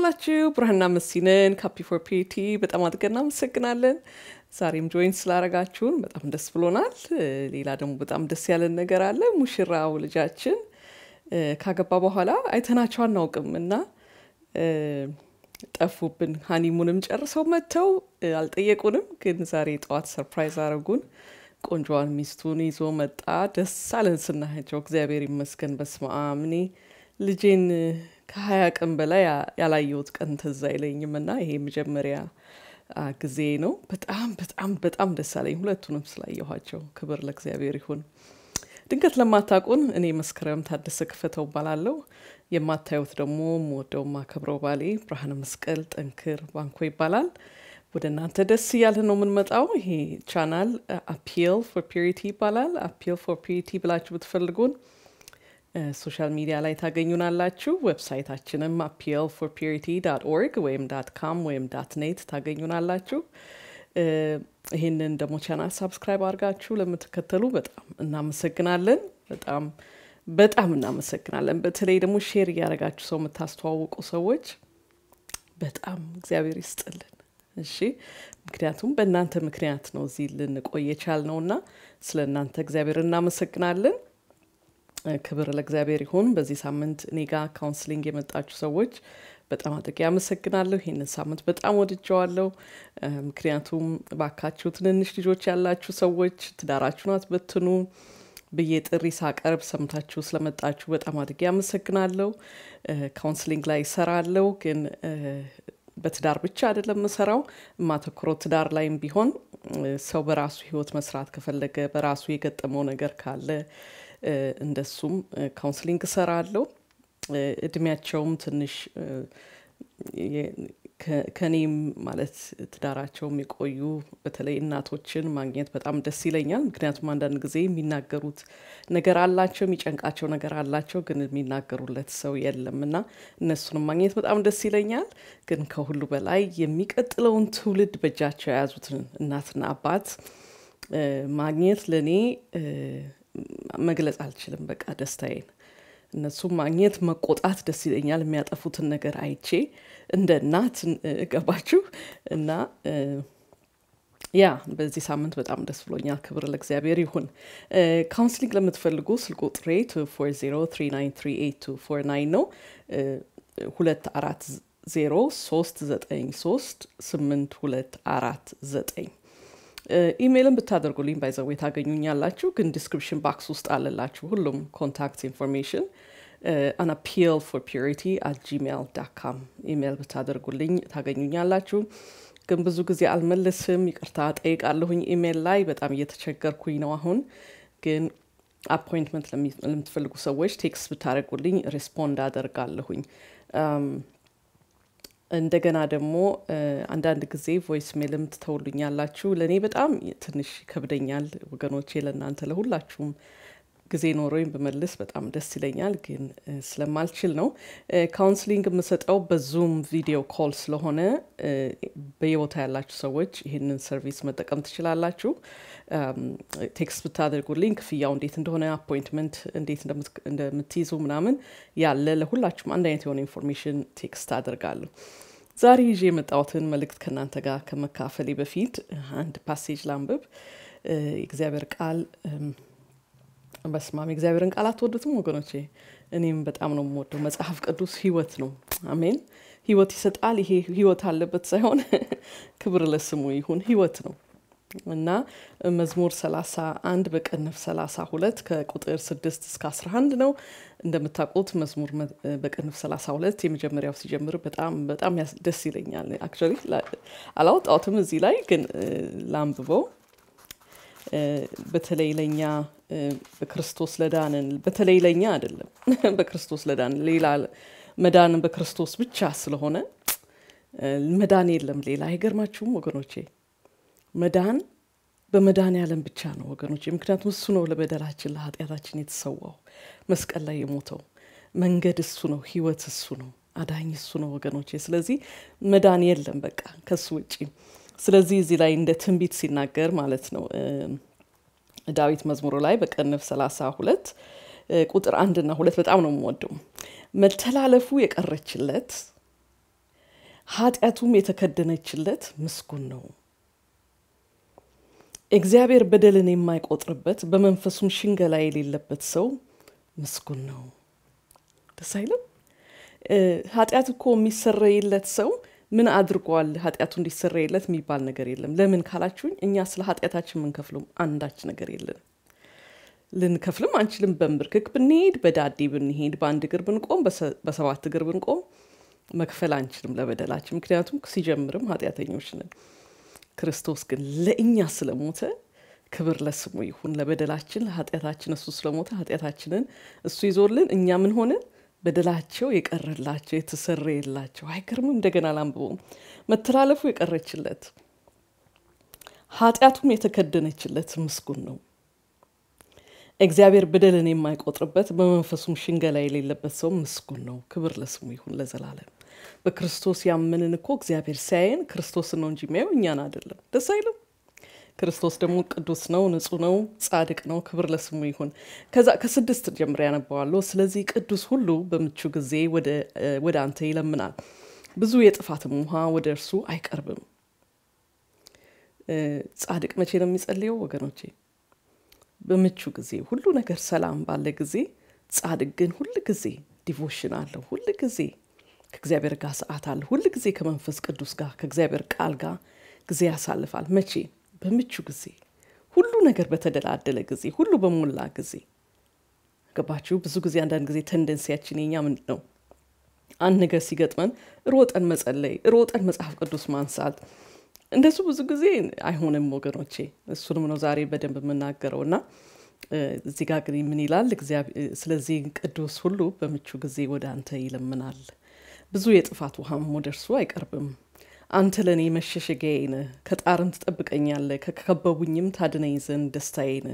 ዋላችሁ። ብርሃንና መሲንን ካፒ ፎር ፒቲ በጣም አድርገን እናመሰግናለን። ዛሬም ጆይን ስላረጋችሁን በጣም ደስ ብሎናል። ሌላ ደግሞ በጣም ደስ ያለን ነገር አለ። ሙሽራው ልጃችን ካገባ በኋላ አይተናቸው አናውቅም እና ጠፉብን። ሀኒሙንም ጨርሰው መጥተው አልጠየቁንም፣ ግን ዛሬ ጠዋት ሰርፕራይዝ አረጉን። ቆንጆዋን ሚስቱን ይዞ መጣ። ደስ አለን ስናያቸው። እግዚአብሔር ይመስገን። በስመ አብ እኔ ልጄን ከሀያ ቀን በላይ ያላየሁት ቀን ትዝ አይለኝም እና ይሄ መጀመሪያ ጊዜ ነው። በጣም በጣም በጣም ደስ አለኝ ሁለቱንም ስላየኋቸው። ክብር ለእግዚአብሔር ይሁን። ድንገት ለማታውቁን እኔ መስከረም ታደሰ ክፈተው እባላለሁ። የማታዩት ደግሞ የምወደው ማከብረው ባሌ ብርሃነ መስቀል ጠንክር ባንኮ ይባላል። ወደ እናንተ ደስ እያለ ነው የምንመጣው። ይሄ ቻናል አፒል ፎር ፒሪቲ ይባላል። አፒል ፎር ፒሪቲ ብላችሁ ብትፈልጉን ሶሻል ሚዲያ ላይ ታገኙናላችሁ። ዌብሳይታችንም አፒል ፎር ፒሪቲ ዳት ኦርግ ወይም ዳት ካም ወይም ዳት ኔት ታገኙናላችሁ። ይህንን ደግሞ ቻናል ሳብስክራይብ አድርጋችሁ ለምትከተሉ በጣም እናመሰግናለን። በጣም በጣም እናመሰግናለን። በተለይ ደግሞ ሼር እያደረጋችሁ ሰው የምታስተዋውቁ ሰዎች በጣም እግዚአብሔር ይስጥልን። እሺ፣ ምክንያቱም በእናንተ ምክንያት ነው እዚህ ልንቆይ የቻልነው እና ስለ እናንተ እግዚአብሔር እናመሰግናለን። ክብር ለእግዚአብሔር ይሁን። በዚህ ሳምንት እኔ ጋር ካውንስሊንግ የመጣችሁ ሰዎች በጣም አድርጌ አመሰግናለሁ። ይህንን ሳምንት በጣም ወድጀዋለሁ። ምክንያቱም ባካችሁ ትንንሽ ልጆች ያላችሁ ሰዎች ትዳራችሁን አትበትኑ ብዬ ጥሪ ሳቀርብ ሰምታችሁ ስለመጣችሁ በጣም አድርጌ አመሰግናለሁ። ካውንስሊንግ ላይ ይሰራለሁ፣ ግን በትዳር ብቻ አይደለም የምሰራው። የማተኩረው ትዳር ላይም ቢሆን ሰው በራሱ ሕይወት መስራት ከፈለገ በራሱ የገጠመው ነገር ካለ እንደሱም ካውንስሊንግ እሰራለሁ። እድሜያቸውም ትንሽ ከኔም ማለት ትዳራቸውም የቆዩ በተለይ እናቶችን ማግኘት በጣም ደስ ይለኛል። ምክንያቱም አንዳንድ ጊዜ የሚናገሩት ነገር አላቸው፣ የሚጨንቃቸው ነገር አላቸው፣ ግን የሚናገሩለት ሰው የለም እና እነሱንም ማግኘት በጣም ደስ ይለኛል። ግን ከሁሉ በላይ የሚቀጥለውን ትውልድ በእጃቸው የያዙትን እናትና አባት ማግኘት ለእኔ መግለጽ አልችልም። በቃ ደስታዬን እነሱም ማግኘት መቆጣት ደስ ይለኛል። የሚያጠፉትን ነገር አይቼ እንደ እናት ገባችሁ እና ያ በዚህ ሳምንት በጣም ደስ ብሎኛል። ክብር ለእግዚአብሔር ይሁን። ካውንስሊንግ ለምትፈልጉ ስልክ ቁጥሬ ፎር ዜሮ ትሪ ናይን ትሪ ኤይት ቱ ፎር ናይን ነው። ሁለት አራት ዜሮ ሶስት ዘጠኝ ሶስት ስምንት ሁለት አራት ዘጠኝ ኢሜይልን ብታደርጉልኝ ባይዘዌ ታገኙኛላችሁ። ግን ዲስክሪፕሽን ባክስ ውስጥ አለላችሁ ሁሉም ኮንታክት ኢንፎርሜሽን አን አፒል ፎር ፒሪቲ አት ጂሜል ዳት ካም ኢሜይል ብታደርጉልኝ ታገኙኛላችሁ። ግን ብዙ ጊዜ አልመልስም፣ ይቅርታ ጠይቃለሁኝ። ኢሜይል ላይ በጣም እየተቸገርኩኝ ነው አሁን። ግን አፖይንትመንት ለምትፈልጉ ሰዎች ቴክስት ብታደርጉልኝ ሬስፖንድ አደርጋለሁኝ። እንደገና ደግሞ አንዳንድ ጊዜ ቮይስ ሜልም ትተውሉኛላችሁ። ለእኔ በጣም ትንሽ ይከብደኛል ወገኖቼ። ለእናንተ ለሁላችሁም ጊዜ ኖሮኝ ብመልስ በጣም ደስ ይለኛል፣ ግን ስለማልችል ነው። ካውንስሊንግ የምሰጠው በዙም ቪዲዮ ኮል ስለሆነ በየቦታ ያላችሁ ሰዎች ይህንን ሰርቪስ መጠቀም ትችላላችሁ። ቴክስት ብታደርጉልኝ ክፍያው እንዴት እንደሆነ አፖይንትመንት እንዴት እንደምትይዙ ምናምን ያለ ለሁላችሁም አንድ አይነት የሆነ ኢንፎርሜሽን ቴክስት አደርጋለሁ። ዛሬ ይዤ የመጣሁትን መልእክት ከእናንተ ጋር ከመካፈሌ በፊት አንድ ፓሴጅ ላንብብ። የእግዚአብሔር ቃል በስማም የእግዚአብሔርን ቃል አትወዱትም ወገኖቼ? እኔም በጣም ነው የምወደው። መጽሐፍ ቅዱስ ህይወት ነው። አሜን። ህይወት ይሰጣል። ይሄ ህይወት አለበት ሳይሆን ክብር ለስሙ ይሁን፣ ህይወት ነው እና መዝሙር 31 በቅንፍ 32 ከቁጥር 6 እስከ 11 ነው። እንደምታውቁት መዝሙር በቅንፍ 32 የመጀመሪያው ሲጀምር በጣም በጣም ደስ ይለኛል። አክቹዋሊ አላወጣሁትም እዚህ ላይ ግን ላንብበው በተለይ ለኛ በክርስቶስ ለዳንን በተለይ ለኛ አይደለም፣ በክርስቶስ ለዳንን ሌላ መዳንን በክርስቶስ ብቻ ስለሆነ መዳን የለም ሌላ። አይገርማችሁም ወገኖቼ? መዳን በመዳን ያለም ብቻ ነው ወገኖቼ። ምክንያቱም እሱ ነው ለበደላችን ለኃጢአታችን የተሰዋው መስቀል ላይ የሞተው መንገድ እሱ ነው፣ ህይወት እሱ ነው፣ አዳኝ እሱ ነው ወገኖቼ። ስለዚህ መዳን የለም በቃ ከሱ ውጪ ስለዚህ እዚህ ላይ እንደ ትንቢት ሲናገር ማለት ነው ዳዊት መዝሙሩ ላይ በቅንፍ ሰላሳ ሁለት ቁጥር አንድና ሁለት በጣም ነው የምወደው። መተላለፉ የቀረችለት ኃጢአቱም የተከደነችለት ምስጉን ነው። እግዚአብሔር በደልን የማይቆጥርበት በመንፈሱም ሽንገላ የሌለበት ሰው ምስጉን ነው። ደስ አይልም? ኃጢአት እኮ የሚሰረይለት ሰው ምን አድርጓል? ኃጢአቱ እንዲሰረይለት የሚባል ነገር የለም። ለምን ካላችሁኝ እኛ ስለ ኃጢአታችን የምንከፍለው አንዳች ነገር የለንም። ልንከፍልም አንችልም። በንብርክክ ብንሄድ፣ በዳዴ ብንሄድ፣ በአንድ እግር ብንቆም፣ በሰባት እግር ብንቆም መክፈል አንችልም ለበደላችን። ምክንያቱም ሲጀምርም ኃጢአተኞች ነን። ክርስቶስ ግን ለእኛ ስለሞተ ክብር ለስሙ ይሁን። ለበደላችን ለኃጢአታችን እሱ ስለሞተ ኃጢአታችንን እሱ ይዞልን እኛ ምን ሆንን? በደላቸው የቀረላቸው የተሰረየላቸው። አይገርምም? እንደገና ላንብበው። መተላለፉ የቀረችለት ኃጢአቱም የተከደነችለት ምስጉን ነው። እግዚአብሔር በደልን የማይቆጥርበት በመንፈሱም ሽንገላ የሌለበት ሰው ምስጉን ነው። ክብር ለስሙ ይሁን ለዘላለም። በክርስቶስ ያመንን እኮ እግዚአብሔር ሲያየን ክርስቶስን ነው እንጂ የሚያየው እኛን አይደለም። ደስ አይልም? ክርስቶስ ደግሞ ቅዱስ ነው፣ ንጹሕ ነው፣ ጻድቅ ነው። ክብር ለስሙ ይሁን። ከዛ ከስድስት ጀምሬ ያነባዋለሁ። ስለዚህ ቅዱስ ሁሉ በምቹ ጊዜ ወደ አንተ ይለምናል፣ ብዙ የጥፋትም ውሃ ወደ እርሱ አይቀርብም። ጻድቅ መቼ ነው የሚጸልየው ወገኖቼ? በምቹ ጊዜ፣ ሁሉ ነገር ሰላም ባለ ጊዜ። ጻድቅ ግን ሁል ጊዜ ዲቮሽን አለው፣ ሁል ጊዜ ከእግዚአብሔር ጋር ሰዓት አለ፣ ሁል ጊዜ ከመንፈስ ቅዱስ ጋር ከእግዚአብሔር ቃል ጋር ጊዜ ያሳልፋል። መቼ? በምቹ ጊዜ፣ ሁሉ ነገር በተደላደለ ጊዜ፣ ሁሉ በሞላ ጊዜ። ገባችሁ? ብዙ ጊዜ አንዳንድ ጊዜ ተንደንሲያችን የኛ ምንድን ነው? አንድ ነገር ሲገጥመን ሮጠን መጸለይ፣ ሮጠን መጽሐፍ ቅዱስ ማንሳት እንደሱ ብዙ ጊዜ አይሆንም ወገኖቼ። እሱንም ነው ዛሬ በደንብ የምናገረው እና እዚህ ጋር ግን ምን ይላል? ስለዚህ ቅዱስ ሁሉ በምቹ ጊዜ ወደ አንተ ይለምናል፣ ብዙ የጥፋት ውሃም ወደ እርሱ አይቀርብም። አንተ ለእኔ መሸሸጊያዬ ነህ፣ ከጣርም ትጠብቀኛለህ፣ ከከበቡኝም ታድነኝ ዘንድ ደስታዬ ነህ።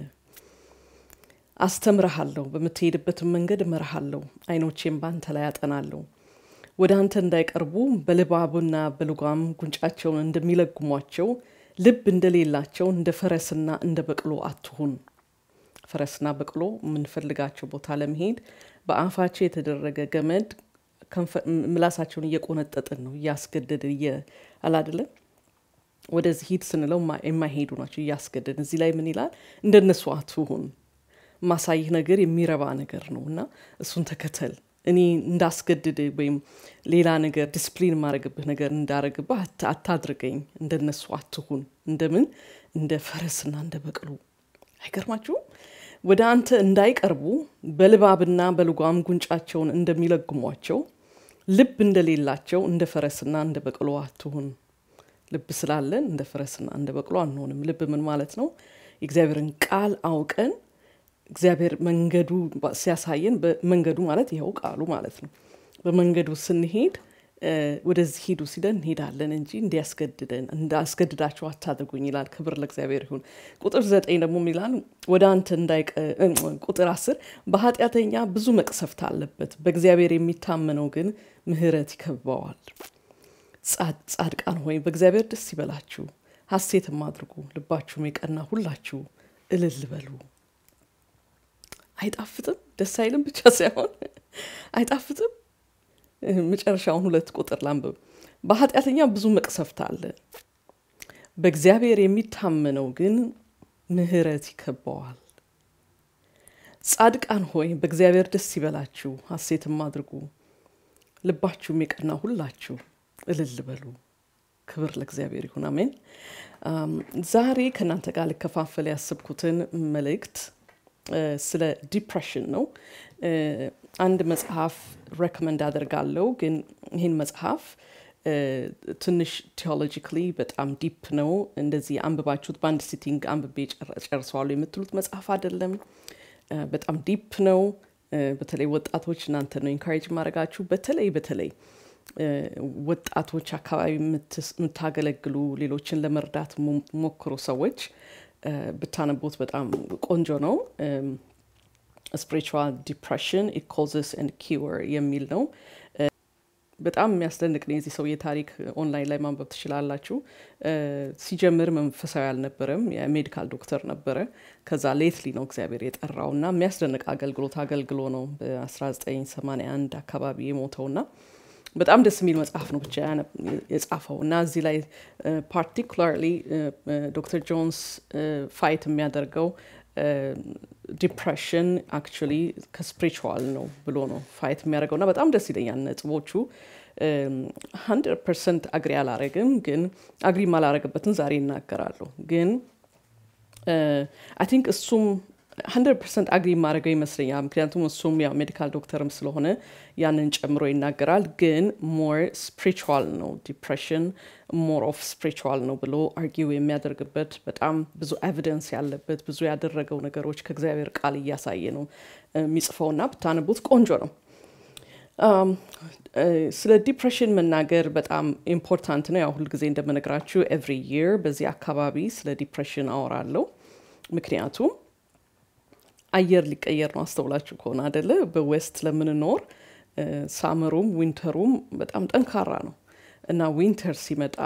አስተምረሃለሁ፣ በምትሄድበትም መንገድ እመርሃለሁ፣ ዓይኖቼም በአንተ ላይ አጠናለሁ። ወደ አንተ እንዳይቀርቡ በልባቡና በልጓም ጉንጫቸውን እንደሚለጉሟቸው ልብ እንደሌላቸው እንደ ፈረስና እንደ በቅሎ አትሁን። ፈረስና በቅሎ የምንፈልጋቸው ቦታ ለመሄድ በአፋቸው የተደረገ ገመድ ምላሳቸውን እየቆነጠጥን ነው እያስገደድን አላደለም ወደዚህ ሂድ ስንለው የማይሄዱ ናቸው እያስገደድን። እዚህ ላይ ምን ይላል? እንደነሱ አትሁን። ማሳይህ ነገር የሚረባ ነገር ነው እና እሱን ተከተል እኔ እንዳስገድድ ወይም ሌላ ነገር ዲስፕሊን የማደርግብህ ነገር እንዳረግብህ አታድርገኝ። እንደነሱ አትሁን። እንደምን እንደ ፈረስና እንደ በቅሎ አይገርማችሁም? ወደ አንተ እንዳይቀርቡ በልባብና በልጓም ጉንጫቸውን እንደሚለግሟቸው ልብ እንደሌላቸው እንደ ፈረስና እንደ በቅሎ አትሁን። ልብ ስላለን እንደ ፈረስና እንደ በቅሎ አንሆንም። ልብ ምን ማለት ነው? የእግዚአብሔርን ቃል አውቀን እግዚአብሔር መንገዱ ሲያሳየን መንገዱ ማለት ይኸው ቃሉ ማለት ነው። በመንገዱ ስንሄድ ወደዚህ ሂዱ ሲለን እንሄዳለን እንጂ እንዲያስገድደን እንዳስገድዳቸው አታድርጉኝ ይላል። ክብር ለእግዚአብሔር ይሁን። ቁጥር ዘጠኝ ደግሞ ይላል ወደ አንተ እንዳይቀ ቁጥር አስር በኃጢአተኛ ብዙ መቅሰፍት አለበት፣ በእግዚአብሔር የሚታመነው ግን ምሕረት ይከበዋል። ጻድቃን ሆይ በእግዚአብሔር ደስ ይበላችሁ፣ ሐሴትም አድርጉ፣ ልባችሁም የቀና ሁላችሁ እልል በሉ። አይጣፍጥም? ደስ አይልም ብቻ ሳይሆን አይጣፍጥም? መጨረሻውን ሁለት ቁጥር ላንብብ። በኃጢአተኛ ብዙ መቅሰፍት አለ፣ በእግዚአብሔር የሚታመነው ግን ምሕረት ይከበዋል። ጻድቃን ሆይ በእግዚአብሔር ደስ ይበላችሁ፣ ሐሴትም አድርጉ፣ ልባችሁም የቀና ሁላችሁ እልል በሉ። ክብር ለእግዚአብሔር ይሁን። አሜን። ዛሬ ከእናንተ ጋር ልከፋፈል ያስብኩትን መልእክት ስለ ዲፕሬሽን ነው። አንድ መጽሐፍ ሬኮመንድ አደርጋለሁ፣ ግን ይህን መጽሐፍ ትንሽ ቴዎሎጂካሊ በጣም ዲፕ ነው። እንደዚህ አንብባችሁት በአንድ ሲቲንግ አንብቤ ጨርሰዋለሁ የምትሉት መጽሐፍ አይደለም። በጣም ዲፕ ነው። በተለይ ወጣቶች እናንተ ነው ኢንካሬጅ ማድረጋችሁ። በተለይ በተለይ ወጣቶች አካባቢ የምታገለግሉ ሌሎችን ለመርዳት ሞክሩ ሰዎች ብታነቡት በጣም ቆንጆ ነው። ስፒሪቹዋል ዲፕሬሽን ኢት ኮዝስ ኤንድ ኪውር የሚል ነው። በጣም የሚያስደንቅ ነው። የዚህ ሰውዬ ታሪክ ኦንላይን ላይ ማንበብ ትችላላችሁ። ሲጀምር መንፈሳዊ አልነበረም፣ የሜዲካል ዶክተር ነበረ። ከዛ ሌትሊ ነው እግዚአብሔር የጠራው እና የሚያስደንቅ አገልግሎት አገልግሎ ነው በ1981 አካባቢ የሞተውና በጣም ደስ የሚል መጽሐፍ ነው ብቻ የጻፈው እና እዚህ ላይ ፓርቲኩላርሊ ዶክተር ጆንስ ፋይት የሚያደርገው ዲፕሬሽን አክቹሊ ከስፕሪቹዋል ነው ብሎ ነው ፋይት የሚያደርገው እና በጣም ደስ ይለኛል ነጥቦቹ ሀንድረድ ፐርሰንት አግሪ አላረግም ግን አግሪ ማላረግበትን ዛሬ ይናገራለሁ ግን አይ ቲንክ እሱም ሀንድረድ ፐርሰንት አግሪ ማድረገው ይመስለኛል ምክንያቱም እሱም ያው ሜዲካል ዶክተርም ስለሆነ ያንን ጨምሮ ይናገራል ግን ሞር ስፕሪቹዋል ነው ዲፕሬሽን ሞር ኦፍ ስፕሪቹዋል ነው ብሎ አርጊው የሚያደርግበት በጣም ብዙ ኤቪደንስ ያለበት ብዙ ያደረገው ነገሮች ከእግዚአብሔር ቃል እያሳየ ነው የሚጽፈውና ብታነቡት ቆንጆ ነው ስለ ዲፕሬሽን መናገር በጣም ኢምፖርታንት ነው ያው ሁልጊዜ እንደምነግራችሁ ኤቭሪ ይር በዚህ አካባቢ ስለ ዲፕሬሽን አወራለሁ ምክንያቱም አየር ሊቀየር ነው አስተውላችሁ ከሆነ አደለ በዌስት ለምንኖር ሳመሩም ዊንተሩም በጣም ጠንካራ ነው እና ዊንተር ሲመጣ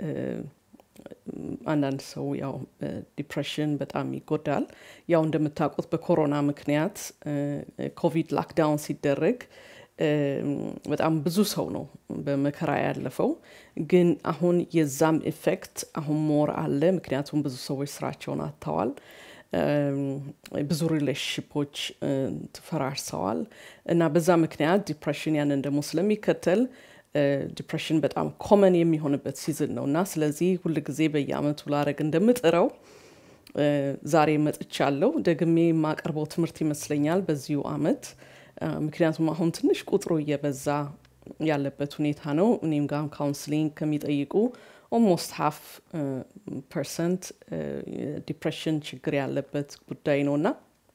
አንዳንድ ሰው ያው ዲፕሬሽን በጣም ይጎዳል ያው እንደምታውቁት በኮሮና ምክንያት ኮቪድ ላክዳውን ሲደረግ በጣም ብዙ ሰው ነው በመከራ ያለፈው ግን አሁን የዛም ኢፌክት አሁን ሞር አለ ምክንያቱም ብዙ ሰዎች ስራቸውን አጥተዋል ብዙ ሪሌሽንሽፖች ትፈራርሰዋል እና በዛ ምክንያት ዲፕሬሽን ያንን ደግሞ ስለሚከተል ዲፕሬሽን በጣም ኮመን የሚሆንበት ሲዝን ነው እና ስለዚህ ሁል ጊዜ በየአመቱ ላረግ እንደምጥረው ዛሬ መጥቻለሁ ደግሜ የማቀርበው ትምህርት ይመስለኛል በዚሁ አመት ምክንያቱም አሁን ትንሽ ቁጥሩ እየበዛ ያለበት ሁኔታ ነው እኔም ጋር ካውንስሊንግ ከሚጠይቁ ኦልሞስት ሀፍ ፐርሰንት ዲፕሬሽን ችግር ያለበት ጉዳይ ነው እና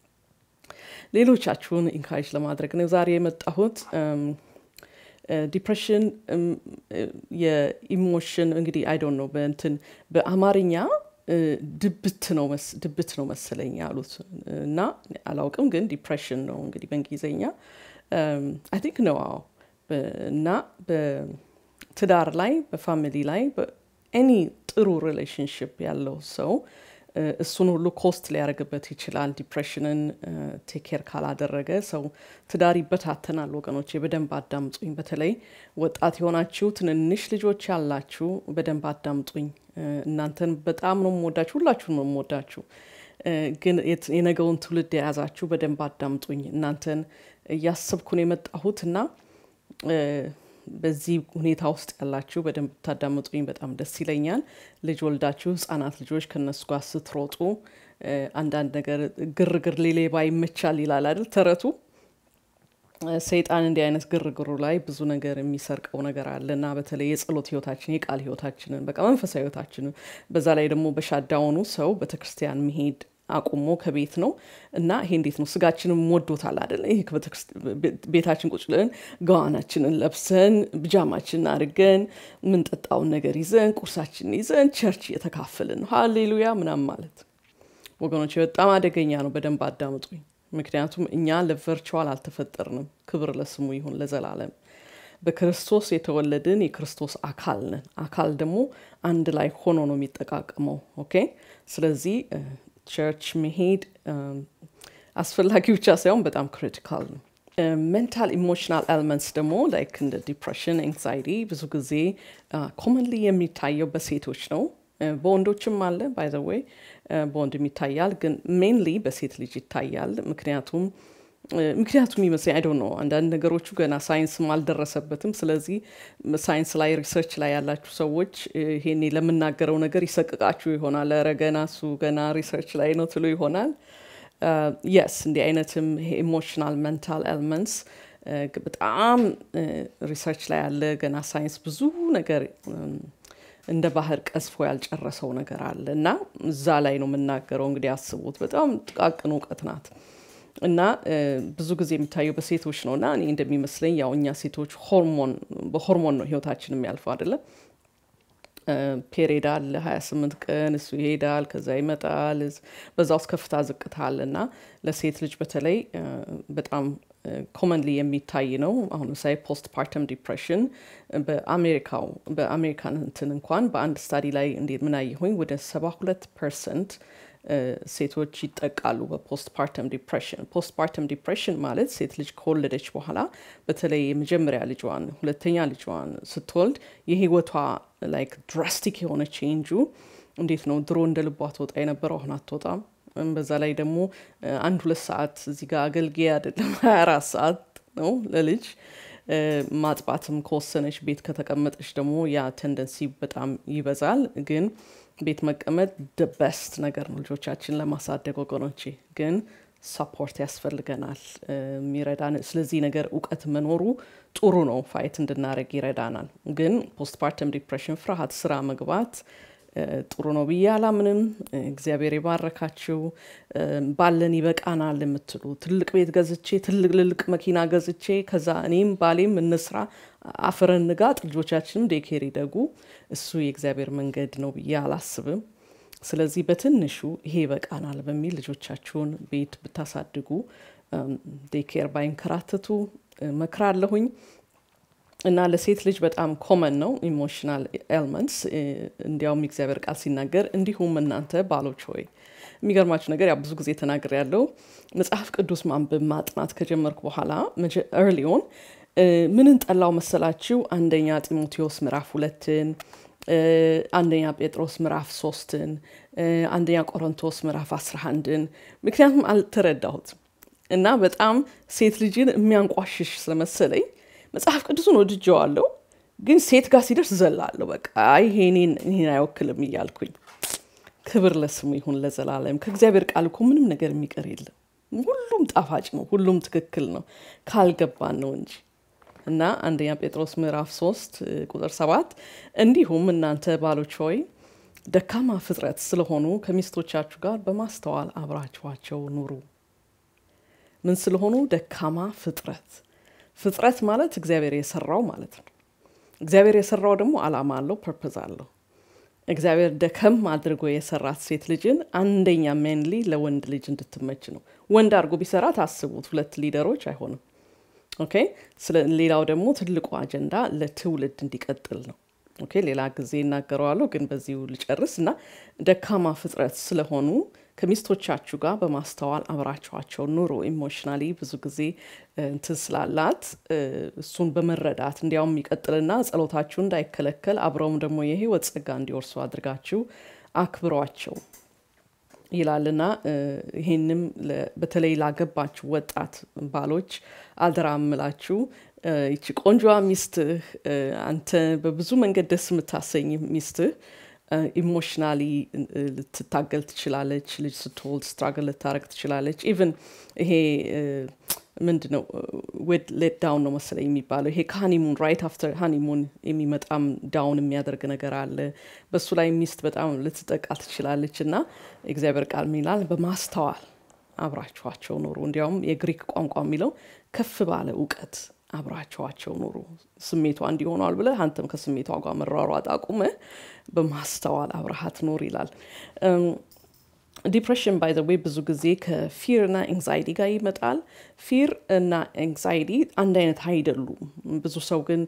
ሌሎቻችሁን ኢንካሬጅ ለማድረግ ነው ዛሬ የመጣሁት ዲፕሬሽን የኢሞሽን እንግዲህ አይዶን ነው በእንትን በአማርኛ ድብት ነው ድብት ነው መሰለኝ ያሉት እና አላውቅም ግን ዲፕሬሽን ነው እንግዲህ በእንግሊዝኛ አይ ቲንክ ነው አዎ እና በትዳር ላይ በፋሚሊ ላይ ኤኒ ጥሩ ሪሌሽንሽፕ ያለው ሰው እሱን ሁሉ ኮስት ሊያደርግበት ይችላል ዲፕሬሽንን ቴኬር ካላደረገ ሰው ትዳር ይበታተናል ወገኖች በደንብ አዳምጡኝ በተለይ ወጣት የሆናችሁ ትንንሽ ልጆች ያላችሁ በደንብ አዳምጡኝ እናንተን በጣም ነው የምወዳችሁ ሁላችሁን ነው የምወዳችሁ ግን የነገውን ትውልድ የያዛችሁ በደንብ አዳምጡኝ እናንተን እያሰብኩን የመጣሁት እና በዚህ ሁኔታ ውስጥ ያላችሁ በደንብ ብታዳምጡኝ በጣም ደስ ይለኛል ልጅ ወልዳችሁ ህጻናት ልጆች ከነሱ ጋር ስትሮጡ አንዳንድ ነገር ግርግር ሌሌባ ይመቻል ይላል አይደል ተረቱ ሰይጣን እንዲህ አይነት ግርግሩ ላይ ብዙ ነገር የሚሰርቀው ነገር አለ እና በተለይ የጸሎት ህይወታችን የቃል ህይወታችንን በቃ መንፈሳዊ ህይወታችንን በዛ ላይ ደግሞ በሻዳውኑ ሰው ቤተክርስቲያን መሄድ አቁሞ ከቤት ነው እና ይሄ እንዴት ነው ስጋችንን ወዶታል አይደል ይሄ ቤታችን ቁጭ ብለን ገዋናችንን ለብሰን ብጃማችንን አድርገን ምንጠጣውን ነገር ይዘን ቁርሳችንን ይዘን ቸርች እየተካፈልን ነው ሀሌሉያ ምናም ማለት ወገኖች በጣም አደገኛ ነው በደንብ አዳምጡኝ ምክንያቱም እኛ ለቨርቹዋል አልተፈጠርንም ክብር ለስሙ ይሁን ለዘላለም በክርስቶስ የተወለድን የክርስቶስ አካል ነን አካል ደግሞ አንድ ላይ ሆኖ ነው የሚጠቃቀመው ኦኬ ስለዚህ ቸርች መሄድ አስፈላጊ ብቻ ሳይሆን በጣም ክሪቲካል ነው ሜንታል ኢሞሽናል ኤልመንትስ ደግሞ ላይክ እንደ ዲፕሬሽን ኤንግዛይቲ ብዙ ጊዜ ኮመንሊ የሚታየው በሴቶች ነው በወንዶችም አለ ባይ ዘ ወይ በወንድም ይታያል ግን ሜንሊ በሴት ልጅ ይታያል ምክንያቱም ምክንያቱም ይመስለኝ አይዶ ነው አንዳንድ ነገሮቹ ገና ሳይንስም አልደረሰበትም ስለዚህ ሳይንስ ላይ ሪሰርች ላይ ያላችሁ ሰዎች ይሄኔ ለምናገረው ነገር ይሰቅቃችሁ ይሆናል ረ ገና እሱ ገና ሪሰርች ላይ ነው ትሉ ይሆናል የስ እንዲህ አይነትም ኢሞሽናል ሜንታል ኤልመንትስ በጣም ሪሰርች ላይ ያለ ገና ሳይንስ ብዙ ነገር እንደ ባህር ቀዝፎ ያልጨረሰው ነገር አለ እና እዛ ላይ ነው የምናገረው እንግዲህ አስቡት በጣም ጥቃቅን እውቀት ናት እና ብዙ ጊዜ የሚታየው በሴቶች ነው እና እኔ እንደሚመስለኝ ያው እኛ ሴቶች ሆርሞን በሆርሞን ነው ህይወታችን የሚያልፈው አይደለም ፔሬድ አለ ሀያ ስምንት ቀን እሱ ይሄዳል ከዛ ይመጣል በዛ ውስጥ ከፍታ ዝቅታ አለ እና ለሴት ልጅ በተለይ በጣም ኮመንሊ የሚታይ ነው አሁን ምሳሌ ፖስት ፓርተም ዲፕሬሽን በአሜሪካው በአሜሪካን እንትን እንኳን በአንድ ስታዲ ላይ እንዴት ምን አየሁኝ ወደ ሰባ ሁለት ፐርሰንት ሴቶች ይጠቃሉ በፖስት ፓርተም ዲፕሬሽን። ፖስት ፓርተም ዲፕሬሽን ማለት ሴት ልጅ ከወለደች በኋላ በተለይ የመጀመሪያ ልጇን፣ ሁለተኛ ልጇን ስትወልድ የህይወቷ ላይክ ድራስቲክ የሆነ ቼንጁ እንዴት ነው? ድሮ እንደ ልቧ ትወጣ የነበረው አሁን አትወጣም። በዛ ላይ ደግሞ አንድ ሁለት ሰዓት እዚህ ጋር አገልጋይ አይደለም ሀያ አራት ሰዓት ነው ለልጅ ማጥባትም ከወሰነች ቤት ከተቀመጠች ደግሞ ያ ቴንደንሲ በጣም ይበዛል። ግን ቤት መቀመጥ ደ በስት ነገር ነው ልጆቻችን ለማሳደግ ወገኖቼ። ግን ሰፖርት ያስፈልገናል የሚረዳን። ስለዚህ ነገር እውቀት መኖሩ ጥሩ ነው፣ ፋይት እንድናደረግ ይረዳናል። ግን ፖስትፓርተም ዲፕሬሽን፣ ፍርሃት፣ ስራ መግባት ጥሩ ነው ብዬ አላምንም። እግዚአብሔር የባረካችሁ ባለን ይበቃናል የምትሉ ትልቅ ቤት ገዝቼ ትልቅ ልልቅ መኪና ገዝቼ ከዛ እኔም ባሌም እንስራ አፍረን ንጋጥ ልጆቻችንም ዴኬር ይደጉ፣ እሱ የእግዚአብሔር መንገድ ነው ብዬ አላስብም። ስለዚህ በትንሹ ይሄ ይበቃናል በሚል ልጆቻችሁን ቤት ብታሳድጉ ዴኬር ባይንከራተቱ መክራለሁኝ። እና ለሴት ልጅ በጣም ኮመን ነው ኢሞሽናል ኤልመንትስ። እንዲያውም የእግዚአብሔር ቃል ሲናገር እንዲሁም እናንተ ባሎች ሆይ የሚገርማችሁ ነገር ያው ብዙ ጊዜ ተናግር ያለው መጽሐፍ ቅዱስ ማንበብ ማጥናት ከጀመርኩ በኋላ እርሊዮን ምንን ጠላው መሰላችሁ? አንደኛ ጢሞቴዎስ ምዕራፍ ሁለትን፣ አንደኛ ጴጥሮስ ምዕራፍ ሶስትን፣ አንደኛ ቆሮንቶስ ምዕራፍ አስራ አንድን ምክንያቱም አልተረዳሁትም እና በጣም ሴት ልጅን የሚያንቋሽሽ ስለመሰለኝ መጽሐፍ ቅዱስን ወድጀዋለሁ፣ ግን ሴት ጋር ሲደርስ ዘላለሁ። በቃ ይሄ እኔን አይወክልም እያልኩኝ። ክብር ለስሙ ይሁን ለዘላለም። ከእግዚአብሔር ቃል እኮ ምንም ነገር የሚቀር የለም። ሁሉም ጣፋጭ ነው፣ ሁሉም ትክክል ነው፣ ካልገባን ነው እንጂ እና አንደኛ ጴጥሮስ ምዕራፍ ሶስት ቁጥር ሰባት እንዲሁም እናንተ ባሎች ሆይ ደካማ ፍጥረት ስለሆኑ ከሚስቶቻችሁ ጋር በማስተዋል አብራችኋቸው ኑሩ። ምን ስለሆኑ? ደካማ ፍጥረት ፍጥረት ማለት እግዚአብሔር የሰራው ማለት ነው። እግዚአብሔር የሰራው ደግሞ አላማ አለው፣ ፐርፐዝ አለው። እግዚአብሔር ደከም አድርጎ የሰራት ሴት ልጅን አንደኛ ሜንሊ ለወንድ ልጅ እንድትመች ነው። ወንድ አድርጎ ቢሰራት አስቡት፣ ሁለት ሊደሮች አይሆንም። ኦኬ። ሌላው ደግሞ ትልቁ አጀንዳ ለትውልድ እንዲቀጥል ነው። ኦኬ፣ ሌላ ጊዜ እናገረዋለሁ፣ ግን በዚሁ ልጨርስ እና ደካማ ፍጥረት ስለሆኑ ከሚስቶቻችሁ ጋር በማስተዋል አብራችኋቸው ኑሮ። ኢሞሽናሊ ብዙ ጊዜ እንትን ስላላት እሱን በመረዳት እንዲያውም ይቀጥልና ጸሎታችሁ እንዳይከለከል አብረውም ደግሞ የህይወት ጸጋ እንዲወርሱ አድርጋችሁ አክብሯቸው ይላልና ይሄንም በተለይ ላገባችሁ ወጣት ባሎች አደራ እምላችሁ ይቺ ቆንጆዋ ሚስትህ አንተ በብዙ መንገድ ደስ የምታሰኝ ሚስትህ ኢሞሽናሊ ልትታገል ትችላለች። ልጅ ስትወልድ ስትራግል ልታረግ ትችላለች። ኢቨን ይሄ ምንድን ነው ሌት ዳውን ነው መሰለኝ የሚባለው ይሄ ከሀኒሙን ራይት አፍተር ሀኒሙን የሚመጣም ዳውን የሚያደርግ ነገር አለ። በሱ ላይ ሚስት በጣም ልትጠቃ ትችላለች እና እግዚአብሔር ቃል ሚላል በማስተዋል አብራችኋቸው ኑሩ። እንዲያውም የግሪክ ቋንቋ የሚለው ከፍ ባለ እውቀት አብራችኋቸው ኑሩ። ስሜቷ እንዲሆኗል ብለህ አንተም ከስሜቷ ጋር መሯሯጥ አቁመህ በማስተዋል አብረሃት ኑር ይላል። ዲፕሬሽን ባይ ዘ ዌይ ብዙ ጊዜ ከፊር እና ኤንግዛይቲ ጋር ይመጣል። ፊር እና ኤንግዛይቲ አንድ አይነት አይደሉም። ብዙ ሰው ግን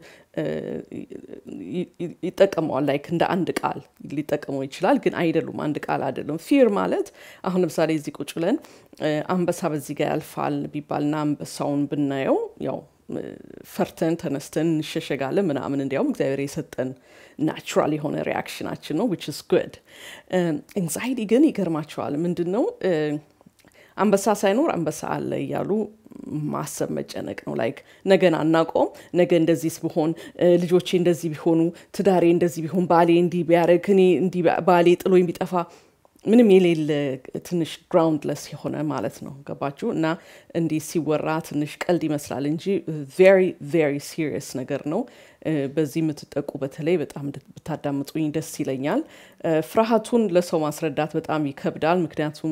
ይጠቀመዋል ላይክ እንደ አንድ ቃል ሊጠቀመው ይችላል፣ ግን አይደሉም። አንድ ቃል አይደሉም። ፊር ማለት አሁን ለምሳሌ እዚህ ቁጭ ብለን አንበሳ በዚህ ጋር ያልፋል ቢባልና አንበሳውን ብናየው ያው ፈርተን ተነስተን እንሸሸጋለን ምናምን። እንዲያውም እግዚአብሔር የሰጠን ናቹራል የሆነ ሪያክሽናችን ነው ዊች ኢዝ ጉድ። ኤንግዛይቲ ግን ይገርማቸዋል። ምንድን ነው አንበሳ ሳይኖር አንበሳ አለ እያሉ ማሰብ መጨነቅ ነው። ላይክ ነገን አናውቀውም። ነገ እንደዚህ ብሆን፣ ልጆቼ እንደዚህ ቢሆኑ፣ ትዳሬ እንደዚህ ቢሆን፣ ባሌ እንዲህ ቢያደርግ፣ እኔ እንዲህ ባሌ ጥሎኝ ቢጠፋ ምንም የሌለ ትንሽ ግራውንድለስ የሆነ ማለት ነው። ገባችሁ? እና እንዲህ ሲወራ ትንሽ ቀልድ ይመስላል እንጂ ቬሪ ቬሪ ሲሪየስ ነገር ነው። በዚህ የምትጠቁ በተለይ በጣም ብታዳምጡኝ ደስ ይለኛል። ፍርሃቱን ለሰው ማስረዳት በጣም ይከብዳል። ምክንያቱም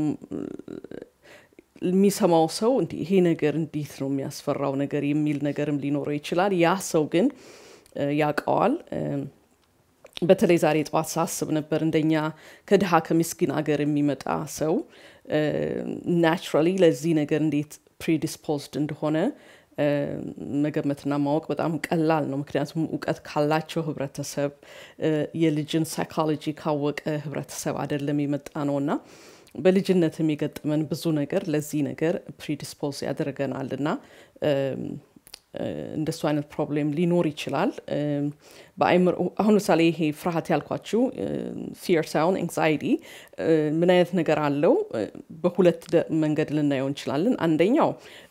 የሚሰማው ሰው እንዲህ ይሄ ነገር እንዴት ነው የሚያስፈራው ነገር የሚል ነገርም ሊኖረው ይችላል። ያ ሰው ግን ያውቀዋል። በተለይ ዛሬ ጠዋት ሳስብ ነበር እንደኛ ከድሃ ከምስኪን አገር የሚመጣ ሰው ናቹራሊ ለዚህ ነገር እንዴት ፕሪዲስፖዝድ እንደሆነ መገመትና ማወቅ በጣም ቀላል ነው። ምክንያቱም እውቀት ካላቸው ህብረተሰብ የልጅን ሳይኮሎጂ ካወቀ ህብረተሰብ አይደለም የመጣ ነው እና በልጅነትም የገጠመን ብዙ ነገር ለዚህ ነገር ፕሪዲስፖዝ ያደርገናል እና እንደሱ አይነት ፕሮብሌም ሊኖር ይችላል። በአይምሮ አሁን ምሳሌ ይሄ ፍርሃት ያልኳችሁ ፊር ሳይሆን ኤንግዛይቲ ምን አይነት ነገር አለው? በሁለት መንገድ ልናየው እንችላለን። አንደኛው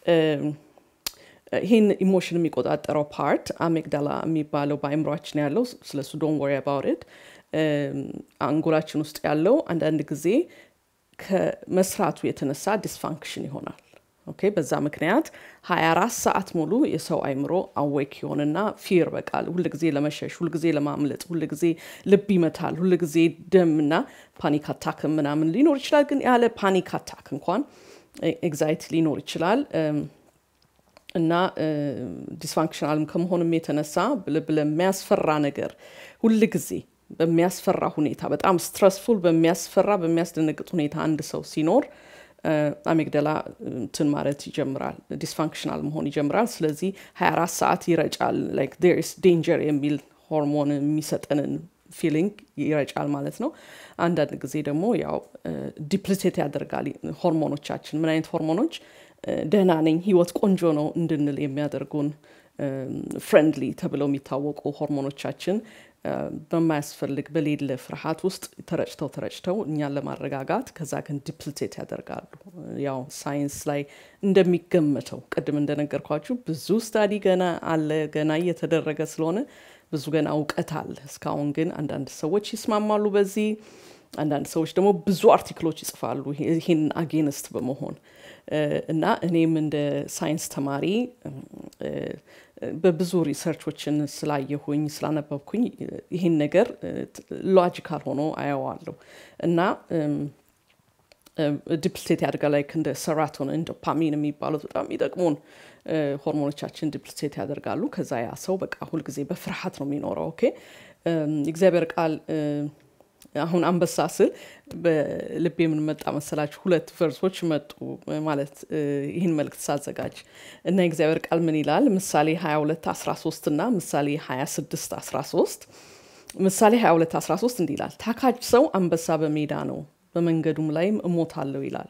ይህን ኢሞሽን የሚቆጣጠረው ፓርት አሜግዳላ የሚባለው በአይምሯችን ያለው ስለሱ ዶን ወሪ አባውት አንጎላችን ውስጥ ያለው አንዳንድ ጊዜ ከመስራቱ የተነሳ ዲስፋንክሽን ይሆናል። ኦኬ በዛ ምክንያት 24 ሰዓት ሙሉ የሰው አይምሮ አዌክ ይሆንና ፊር በቃል ሁል ጊዜ ለመሸሽ ሁል ጊዜ ለማምለጥ ሁል ጊዜ ልብ ይመታል ሁል ጊዜ ደምና ፓኒክ አታክ ምናምን ሊኖር ይችላል። ግን ያለ ፓኒክ አታክ እንኳን ኤግዛይቲ ሊኖር ይችላል እና ዲስፋንክሽናልም ከመሆንም የተነሳ ልብ ለሚያስፈራ ነገር ሁል ጊዜ በሚያስፈራ ሁኔታ በጣም ስትረስፉል በሚያስፈራ በሚያስደነግጥ ሁኔታ አንድ ሰው ሲኖር አሜግደላ እንትን ማለት ይጀምራል፣ ዲስፋንክሽናል መሆን ይጀምራል። ስለዚህ 24 ሰዓት ይረጫል። ላይክ ዴር ኢስ ዴንጀር የሚል ሆርሞን የሚሰጠንን ፊሊንግ ይረጫል ማለት ነው። አንዳንድ ጊዜ ደግሞ ያው ዲፕሊቴት ያደርጋል ሆርሞኖቻችን። ምን አይነት ሆርሞኖች? ደህና ነኝ፣ ህይወት ቆንጆ ነው እንድንል የሚያደርጉን ፍሬንድሊ ተብለው የሚታወቁ ሆርሞኖቻችን በማያስፈልግ በሌለ ፍርሃት ውስጥ ተረጭተው ተረጭተው እኛን ለማረጋጋት ከዛ ግን ዲፕልቴት ያደርጋሉ። ያው ሳይንስ ላይ እንደሚገመተው ቅድም እንደነገርኳችሁ ብዙ ስታዲ ገና አለ፣ ገና እየተደረገ ስለሆነ ብዙ ገና እውቀት አለ። እስካሁን ግን አንዳንድ ሰዎች ይስማማሉ በዚህ አንዳንድ ሰዎች ደግሞ ብዙ አርቲክሎች ይጽፋሉ ይህን አጌንስት በመሆን እና እኔም እንደ ሳይንስ ተማሪ በብዙ ሪሰርቾችን ስላየሁኝ ስላነበብኩኝ ይህን ነገር ሎጂካል ሆኖ አየዋለሁ እና ዲፕልቴት ያድጋ ላይክ እንደ ሰራቶን ዶፓሚን የሚባሉት በጣም የሚጠቅሙን ሆርሞኖቻችን ዲፕልቴት ያደርጋሉ። ከዛ ያ ሰው በቃ ሁልጊዜ በፍርሃት ነው የሚኖረው። ኦኬ የእግዚአብሔር ቃል አሁን አንበሳ ስል በልብ የምንመጣ መሰላችሁ ሁለት ቨርሶች መጡ ማለት ይህን መልእክት ሳዘጋጅ እና የእግዚአብሔር ቃል ምን ይላል? ምሳሌ 22 13 እና ምሳሌ 26 13 ምሳሌ 22 13 እንዲህ ይላል፣ ታካች ሰው አንበሳ በሜዳ ነው፣ በመንገዱም ላይም እሞታለሁ ይላል።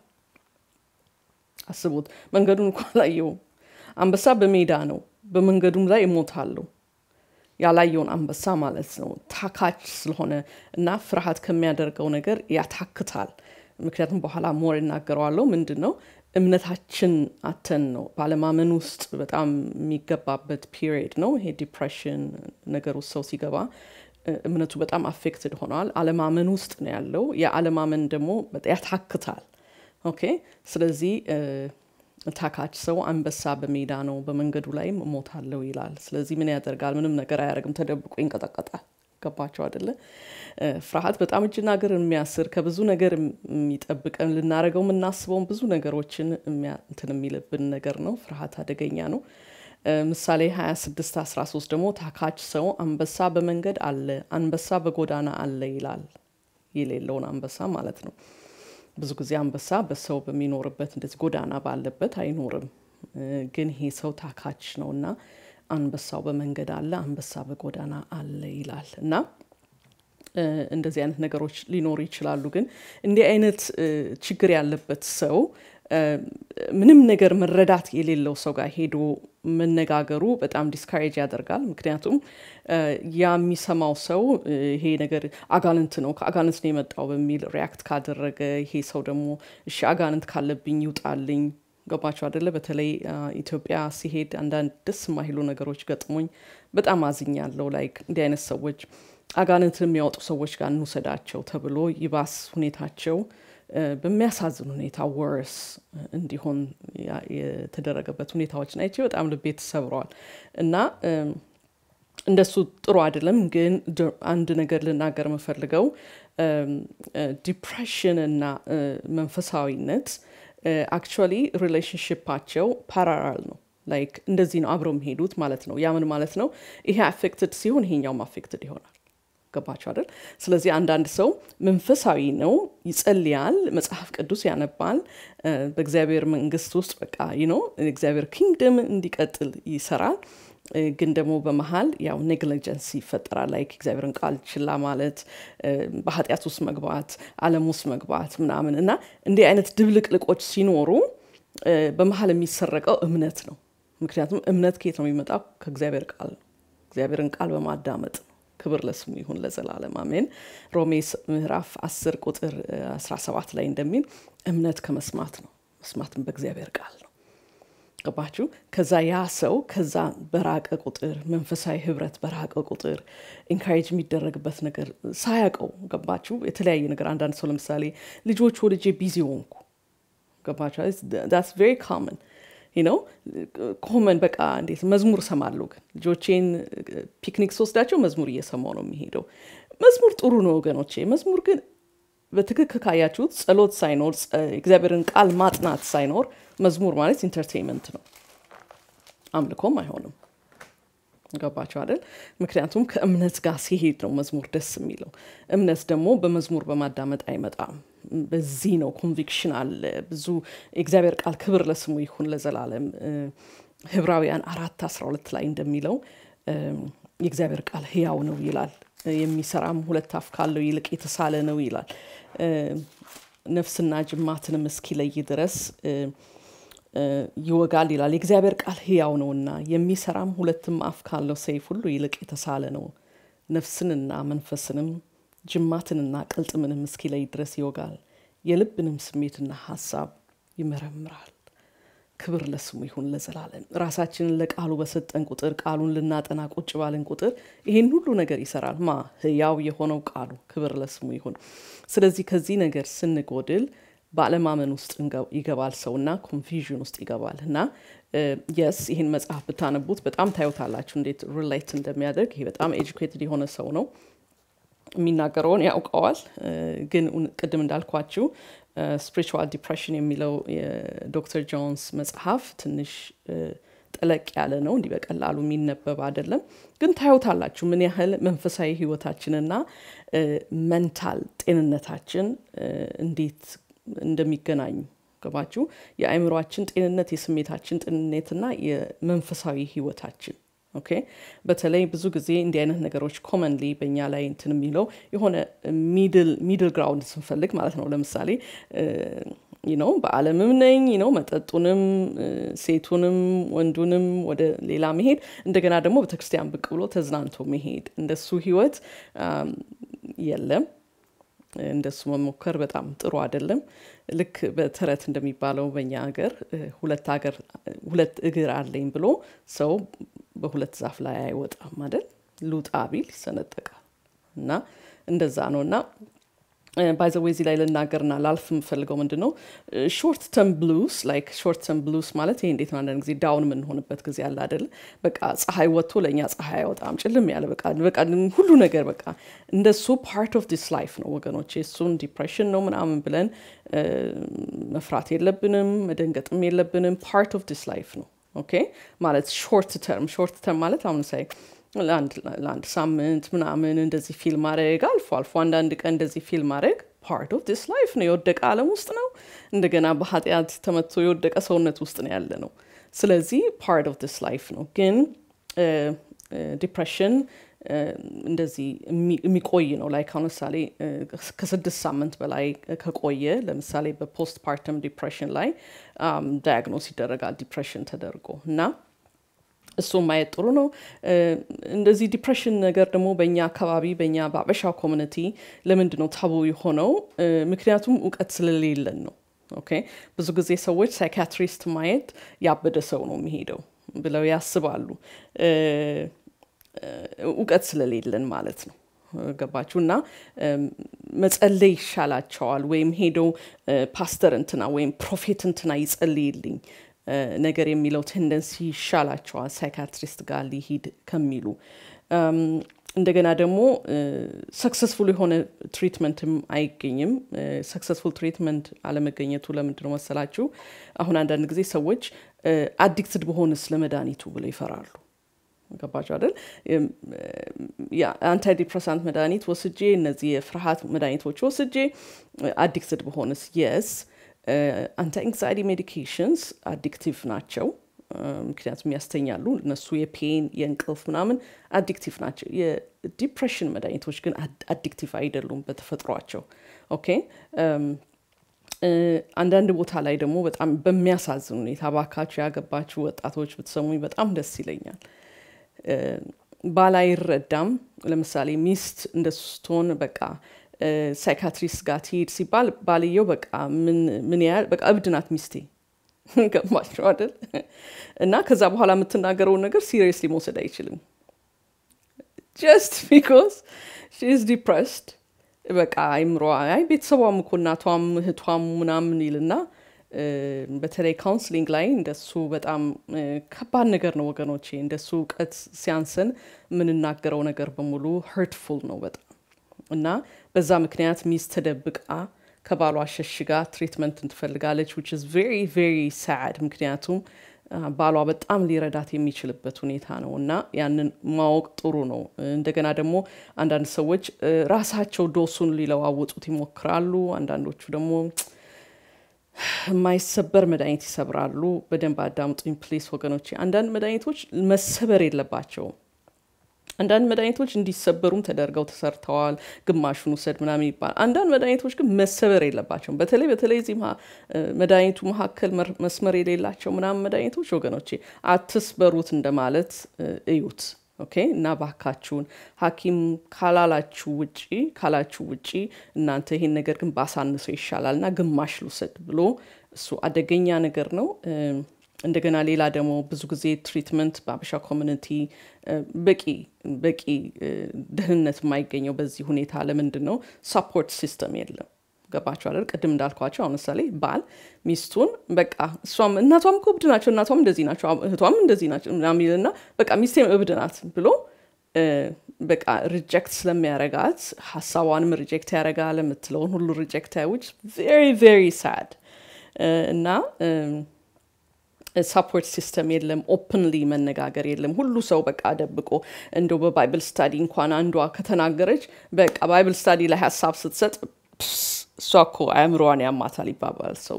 አስቡት፣ መንገዱን እንኳ አላየውም። አንበሳ በሜዳ ነው፣ በመንገዱም ላይ እሞታለሁ ያላየውን አንበሳ ማለት ነው። ታካች ስለሆነ እና ፍርሃት ከሚያደርገው ነገር ያታክታል። ምክንያቱም በኋላ ሞር እናገረዋለሁ። ምንድን ነው እምነታችን አተን ነው ባለማመን ውስጥ በጣም የሚገባበት ፒሪየድ ነው። ይሄ ዲፕሬሽን ነገር ውስጥ ሰው ሲገባ እምነቱ በጣም አፌክትድ ሆነዋል። አለማመን ውስጥ ነው ያለው። የአለማመን ደግሞ ያታክታል። ኦኬ ስለዚህ ታካች ሰው አንበሳ በሜዳ ነው፣ በመንገዱ ላይም እሞታለሁ ይላል። ስለዚህ ምን ያደርጋል? ምንም ነገር አያደርግም፣ ተደብቆ ይንቀጠቀጣል። ገባቸው አደለ? ፍርሃት በጣም እጅና እግር የሚያስር ከብዙ ነገር የሚጠብቀን ልናደርገው የምናስበውን ብዙ ነገሮችን እንትን የሚልብን ነገር ነው። ፍርሃት አደገኛ ነው። ምሳሌ 26 13 ደግሞ ታካች ሰው አንበሳ በመንገድ አለ፣ አንበሳ በጎዳና አለ ይላል። የሌለውን አንበሳ ማለት ነው። ብዙ ጊዜ አንበሳ በሰው በሚኖርበት እንደዚህ ጎዳና ባለበት አይኖርም። ግን ይሄ ሰው ታካች ነው እና አንበሳው በመንገድ አለ፣ አንበሳ በጎዳና አለ ይላል እና እንደዚህ አይነት ነገሮች ሊኖሩ ይችላሉ። ግን እንዲህ አይነት ችግር ያለበት ሰው ምንም ነገር መረዳት የሌለው ሰው ጋር ሄዶ መነጋገሩ በጣም ዲስካሬጅ ያደርጋል። ምክንያቱም ያ የሚሰማው ሰው ይሄ ነገር አጋንንት ነው ከአጋንንት ነው የመጣው በሚል ሪያክት ካደረገ ይሄ ሰው ደግሞ እሺ አጋንንት ካለብኝ ይውጣልኝ። ገባቸው አደለ? በተለይ ኢትዮጵያ ሲሄድ አንዳንድ ደስ የማይሉ ነገሮች ገጥሞኝ በጣም አዝኛለሁ። ላይክ እንዲህ አይነት ሰዎች አጋንንት የሚያወጡ ሰዎች ጋር እንውሰዳቸው ተብሎ ይባስ ሁኔታቸው በሚያሳዝን ሁኔታ ወርስ እንዲሆን የተደረገበት ሁኔታዎችን አይቼ በጣም ልቤ ተሰብረዋል እና እንደሱ ጥሩ አይደለም። ግን አንድ ነገር ልናገር የምፈልገው ዲፕሬሽን እና መንፈሳዊነት አክቹዋሊ ሪሌሽንሽፓቸው ፓራራል ነው። ላይክ እንደዚህ ነው አብረው የሚሄዱት ማለት ነው። ያ ምን ማለት ነው? ይሄ አፌክትድ ሲሆን ይሄኛውም አፌክትድ ይሆናል። ገባቸው አይደል? ስለዚህ አንዳንድ ሰው መንፈሳዊ ነው፣ ይጸልያል፣ መጽሐፍ ቅዱስ ያነባል፣ በእግዚአብሔር መንግስት ውስጥ በቃ ነው እግዚአብሔር ኪንግደም እንዲቀጥል ይሰራል። ግን ደግሞ በመሀል ያው ኔግሊጀንስ ይፈጠራል። ላይክ እግዚአብሔርን ቃል ችላ ማለት፣ በኃጢአት ውስጥ መግባት፣ ዓለም ውስጥ መግባት ምናምን እና እንዲህ አይነት ድብልቅልቆች ሲኖሩ በመሀል የሚሰረቀው እምነት ነው። ምክንያቱም እምነት ከየት ነው የሚመጣው? ከእግዚአብሔር ቃል ነው። እግዚአብሔርን ቃል በማዳመጥ ነው። ክብር ለስሙ ይሁን ለዘላለም አሜን። ሮሜ ምዕራፍ 10 ቁጥር 17 ላይ እንደሚል እምነት ከመስማት ነው፣ መስማትም በእግዚአብሔር ቃል ነው። ገባችሁ? ከዛ ያ ሰው ከዛ በራቀ ቁጥር መንፈሳዊ ህብረት በራቀ ቁጥር ኢንካሬጅ የሚደረግበት ነገር ሳያውቀው ገባችሁ? የተለያየ ነገር አንዳንድ ሰው ለምሳሌ ልጆች ወልጄ ቢዚ ሆንኩ ገባችሁ? ዳትስ ቬሪ ኮመን ነው ኮመን በቃ እንዴት መዝሙር እሰማለሁ ግን ልጆቼን ፒክኒክ ስወስዳቸው መዝሙር እየሰማው ነው የሚሄደው መዝሙር ጥሩ ነው ወገኖቼ መዝሙር ግን በትክክል ካያችሁት ጸሎት ሳይኖር እግዚአብሔርን ቃል ማጥናት ሳይኖር መዝሙር ማለት ኢንተርቴንመንት ነው አምልኮም አይሆንም ገባቸው አይደል ምክንያቱም ከእምነት ጋር ሲሄድ ነው መዝሙር ደስ የሚለው እምነት ደግሞ በመዝሙር በማዳመጥ አይመጣም በዚህ ነው ኮንቪክሽን አለ ብዙ የእግዚአብሔር ቃል ክብር ለስሙ ይሁን ለዘላለም ህብራውያን አራት አስራ ሁለት ላይ እንደሚለው የእግዚአብሔር ቃል ህያው ነው ይላል የሚሰራም ሁለት አፍ ካለው ይልቅ የተሳለ ነው ይላል ነፍስና ጅማትንም እስኪለይ ድረስ ይወጋል ይላል የእግዚአብሔር ቃል ህያው ነውና የሚሰራም ሁለትም አፍ ካለው ሰይፍ ሁሉ ይልቅ የተሳለ ነው ነፍስንና መንፈስንም ጅማትንና ቅልጥምንም እስኪለይ ድረስ ይወጋል የልብንም ስሜትና ሀሳብ ይመረምራል ክብር ለስሙ ይሁን ለዘላለም ራሳችንን ለቃሉ በሰጠን ቁጥር ቃሉን ልናጠና ቁጭ ባልን ቁጥር ይሄን ሁሉ ነገር ይሰራል ማ ህያው የሆነው ቃሉ ክብር ለስሙ ይሁን ስለዚህ ከዚህ ነገር ስንጎድል በአለማመን ውስጥ ይገባል ሰውና ኮንፊዥን ውስጥ ይገባል እና የስ ይህን መጽሐፍ ብታነቡት በጣም ታዩታላችሁ እንዴት ሪሌት እንደሚያደርግ ይሄ በጣም ኤጁኬትድ የሆነ ሰው ነው የሚናገረውን ያውቀዋል ግን ቅድም እንዳልኳችሁ ስፒሪቹዋል ዲፕሬሽን የሚለው የዶክተር ጆንስ መጽሐፍ ትንሽ ጠለቅ ያለ ነው እንዲህ በቀላሉ የሚነበብ አይደለም ግን ታዩታላችሁ ምን ያህል መንፈሳዊ ህይወታችንና መንታል ጤንነታችን እንዴት እንደሚገናኙ ገባችሁ የአእምሯችን ጤንነት የስሜታችን ጤንነትና የመንፈሳዊ ህይወታችን ኦኬ በተለይ ብዙ ጊዜ እንዲህ አይነት ነገሮች ኮመንሊ በእኛ ላይ እንትን የሚለው የሆነ ሚድል ግራውንድ ስንፈልግ ማለት ነው ለምሳሌ ነው በአለምም ነኝ ነው መጠጡንም ሴቱንም ወንዱንም ወደ ሌላ መሄድ እንደገና ደግሞ ቤተክርስቲያን ብቅ ብሎ ተዝናንቶ መሄድ እንደሱ ህይወት የለም እንደሱ መሞከር በጣም ጥሩ አይደለም ልክ በተረት እንደሚባለው በእኛ ሀገር ሁለት ሀገር ሁለት እግር አለኝ ብሎ ሰው በሁለት ዛፍ ላይ አይወጣም አይደል ሉጣ ቢል ይሰነጠቃል እና እንደዛ ነው እና ባይዘዌ እዚህ ላይ ልናገርና ላልፍ የምፈልገው ምንድን ነው ሾርት ተርም ብሉስ ላይክ ሾርት ተርም ብሉስ ማለት ይሄ እንዴት ነው አንዳንድ ጊዜ ዳውን የምንሆንበት ጊዜ አለ አይደል በቃ ፀሐይ ወጥቶ ለእኛ ፀሐይ አይወጣም ጭልም ያለ በቃ በቃ ሁሉ ነገር በቃ እንደሱ ፓርት ኦፍ ዲስ ላይፍ ነው ወገኖች እሱን ዲፕሬሽን ነው ምናምን ብለን መፍራት የለብንም መደንገጥም የለብንም ፓርት ኦፍ ዲስ ላይፍ ነው ኦኬ ማለት ሾርት ተርም ሾርት ተርም ማለት አሁን ሳይ ለአንድ ሳምንት ምናምን እንደዚህ ፊልም ማድረግ አልፎ አልፎ አንዳንድ ቀን እንደዚህ ፊልም ማድረግ ፓርት ኦፍ ዲስ ላይፍ ነው የወደቀ አለም ውስጥ ነው እንደገና በኃጢአት ተመቶ የወደቀ ሰውነት ውስጥ ነው ያለ ነው ስለዚህ ፓርት ኦፍ ዲስ ላይፍ ነው ግን ዲፕሬሽን እንደዚህ የሚቆይ ነው ላይ አሁን ምሳሌ ከስድስት ሳምንት በላይ ከቆየ ለምሳሌ በፖስት ፓርተም ዲፕሬሽን ላይ ዳያግኖስ ይደረጋል ዲፕሬሽን ተደርጎ እና እሱ ማየት ጥሩ ነው እንደዚህ ዲፕሬሽን ነገር ደግሞ በእኛ አካባቢ በእኛ በአበሻ ኮሚኒቲ ለምንድ ነው ታቡ የሆነው ምክንያቱም እውቀት ስለሌለን ነው ኦኬ ብዙ ጊዜ ሰዎች ሳይካትሪስት ማየት ያበደ ሰው ነው የሚሄደው ብለው ያስባሉ እውቀት ስለሌለን ማለት ነው ገባችሁ እና መጸለይ ይሻላቸዋል ወይም ሄደው ፓስተር እንትና ወይም ፕሮፌት እንትና ይጸልይልኝ ነገር የሚለው ቴንደንሲ ይሻላቸዋል ሳይካትሪስት ጋር ሊሂድ ከሚሉ እንደገና ደግሞ ሰክሰስፉል የሆነ ትሪትመንትም አይገኝም ሰክሰስፉል ትሪትመንት አለመገኘቱ ለምንድ ነው መሰላችሁ አሁን አንዳንድ ጊዜ ሰዎች አዲክትድ በሆንስ ለመድኃኒቱ ብለው ይፈራሉ ገባቸው አይደል የአንታይ ዲፕረሳንት መድኃኒት ወስጄ እነዚህ የፍርሃት መድኃኒቶች ወስጄ አዲክትድ በሆንስ የስ አንቲ ኤንግዛይቲ ሜዲኬሽንስ አዲክቲቭ ናቸው ምክንያቱም ያስተኛሉ። እነሱ የፔን የእንቅልፍ ምናምን አዲክቲቭ ናቸው። የዲፕሬሽን መድኃኒቶች ግን አዲክቲቭ አይደሉም በተፈጥሯቸው። ኦኬ አንዳንድ ቦታ ላይ ደግሞ በጣም በሚያሳዝን ሁኔታ ባካችሁ ያገባችሁ ወጣቶች ብትሰሙኝ በጣም ደስ ይለኛል። ባል አይረዳም። ለምሳሌ ሚስት እንደሱ ስትሆን በቃ ሳይካትሪስት ጋር ትሄድ ሲባል ባልየው በቃ ምን ያህል በቃ እብድ ናት ሚስቴ ገባቸው አይደል? እና ከዛ በኋላ የምትናገረውን ነገር ሲሪየስሊ መውሰድ አይችልም። ጀስት ቢኮዝ ሺ ኢዝ ዲፕረስድ በቃ አይምሮ አይ ቤተሰቧም እኮ እናቷም እህቷም ምናምን ይልና በተለይ ካውንስሊንግ ላይ እንደሱ በጣም ከባድ ነገር ነው ወገኖቼ። እንደሱ እውቀት ሲያንሰን የምንናገረው ነገር በሙሉ ሀርትፉል ነው በጣም እና በዛ ምክንያት ሚስት ተደብቃ ከባሏ ሸሽጋ ትሪትመንትን ትፈልጋለች ዊች ኢዝ ቬሪ ቬሪ ሳድ ምክንያቱም ባሏ በጣም ሊረዳት የሚችልበት ሁኔታ ነው እና ያንን ማወቅ ጥሩ ነው። እንደገና ደግሞ አንዳንድ ሰዎች ራሳቸው ዶሱን ሊለዋውጡት ይሞክራሉ። አንዳንዶቹ ደግሞ የማይሰበር መድኃኒት ይሰብራሉ። በደንብ አዳምጡኝ ፕሊስ ወገኖቼ። አንዳንድ መድኃኒቶች መሰበር የለባቸውም። አንዳንድ መድኃኒቶች እንዲሰበሩም ተደርገው ተሰርተዋል። ግማሹን ውሰድ ምናምን ይባላል። አንዳንድ መድኃኒቶች ግን መሰበር የለባቸውም። በተለይ በተለይ እዚህ መድኃኒቱ መካከል መስመር የሌላቸው ምናምን መድኃኒቶች ወገኖቼ አትስበሩት እንደማለት እዩት። ኦኬ እና ባካችሁን ሐኪም ካላላችሁ ውጪ ካላችሁ ውጪ እናንተ ይሄን ነገር ግን ባሳንሰው ይሻላል እና ግማሽ ልውሰድ ብሎ እሱ አደገኛ ነገር ነው። እንደገና ሌላ ደግሞ ብዙ ጊዜ ትሪትመንት በአበሻ ኮሚኒቲ በቂ በቂ ደህንነት የማይገኘው በዚህ ሁኔታ ለምንድን ነው? ሳፖርት ሲስተም የለም። ገባቸው አይደል? ቅድም እንዳልኳቸው አሁን ምሳሌ ባል ሚስቱን በቃ እሷም እናቷም እኮ እብድ ናቸው፣ እናቷም እንደዚህ ናቸው፣ እህቷም እንደዚህ ናቸው ሚልና በቃ ሚስቴም እብድ ናት ብሎ በቃ ሪጀክት ስለሚያረጋት ሀሳቧንም ሪጀክት ያደርጋል፣ የምትለውን ሁሉ ሪጀክት ያውጭ ቬሪ ቬሪ ሳድ እና ሳፖርት ሲስተም የለም። ኦፕንሊ መነጋገር የለም። ሁሉ ሰው በቃ ደብቆ እንደው በባይብል ስታዲ እንኳን አንዷ ከተናገረች በቃ ባይብል ስታዲ ላይ ሀሳብ ስትሰጥ እሷ እኮ አእምሮዋን ያማታል ይባባል። ሰው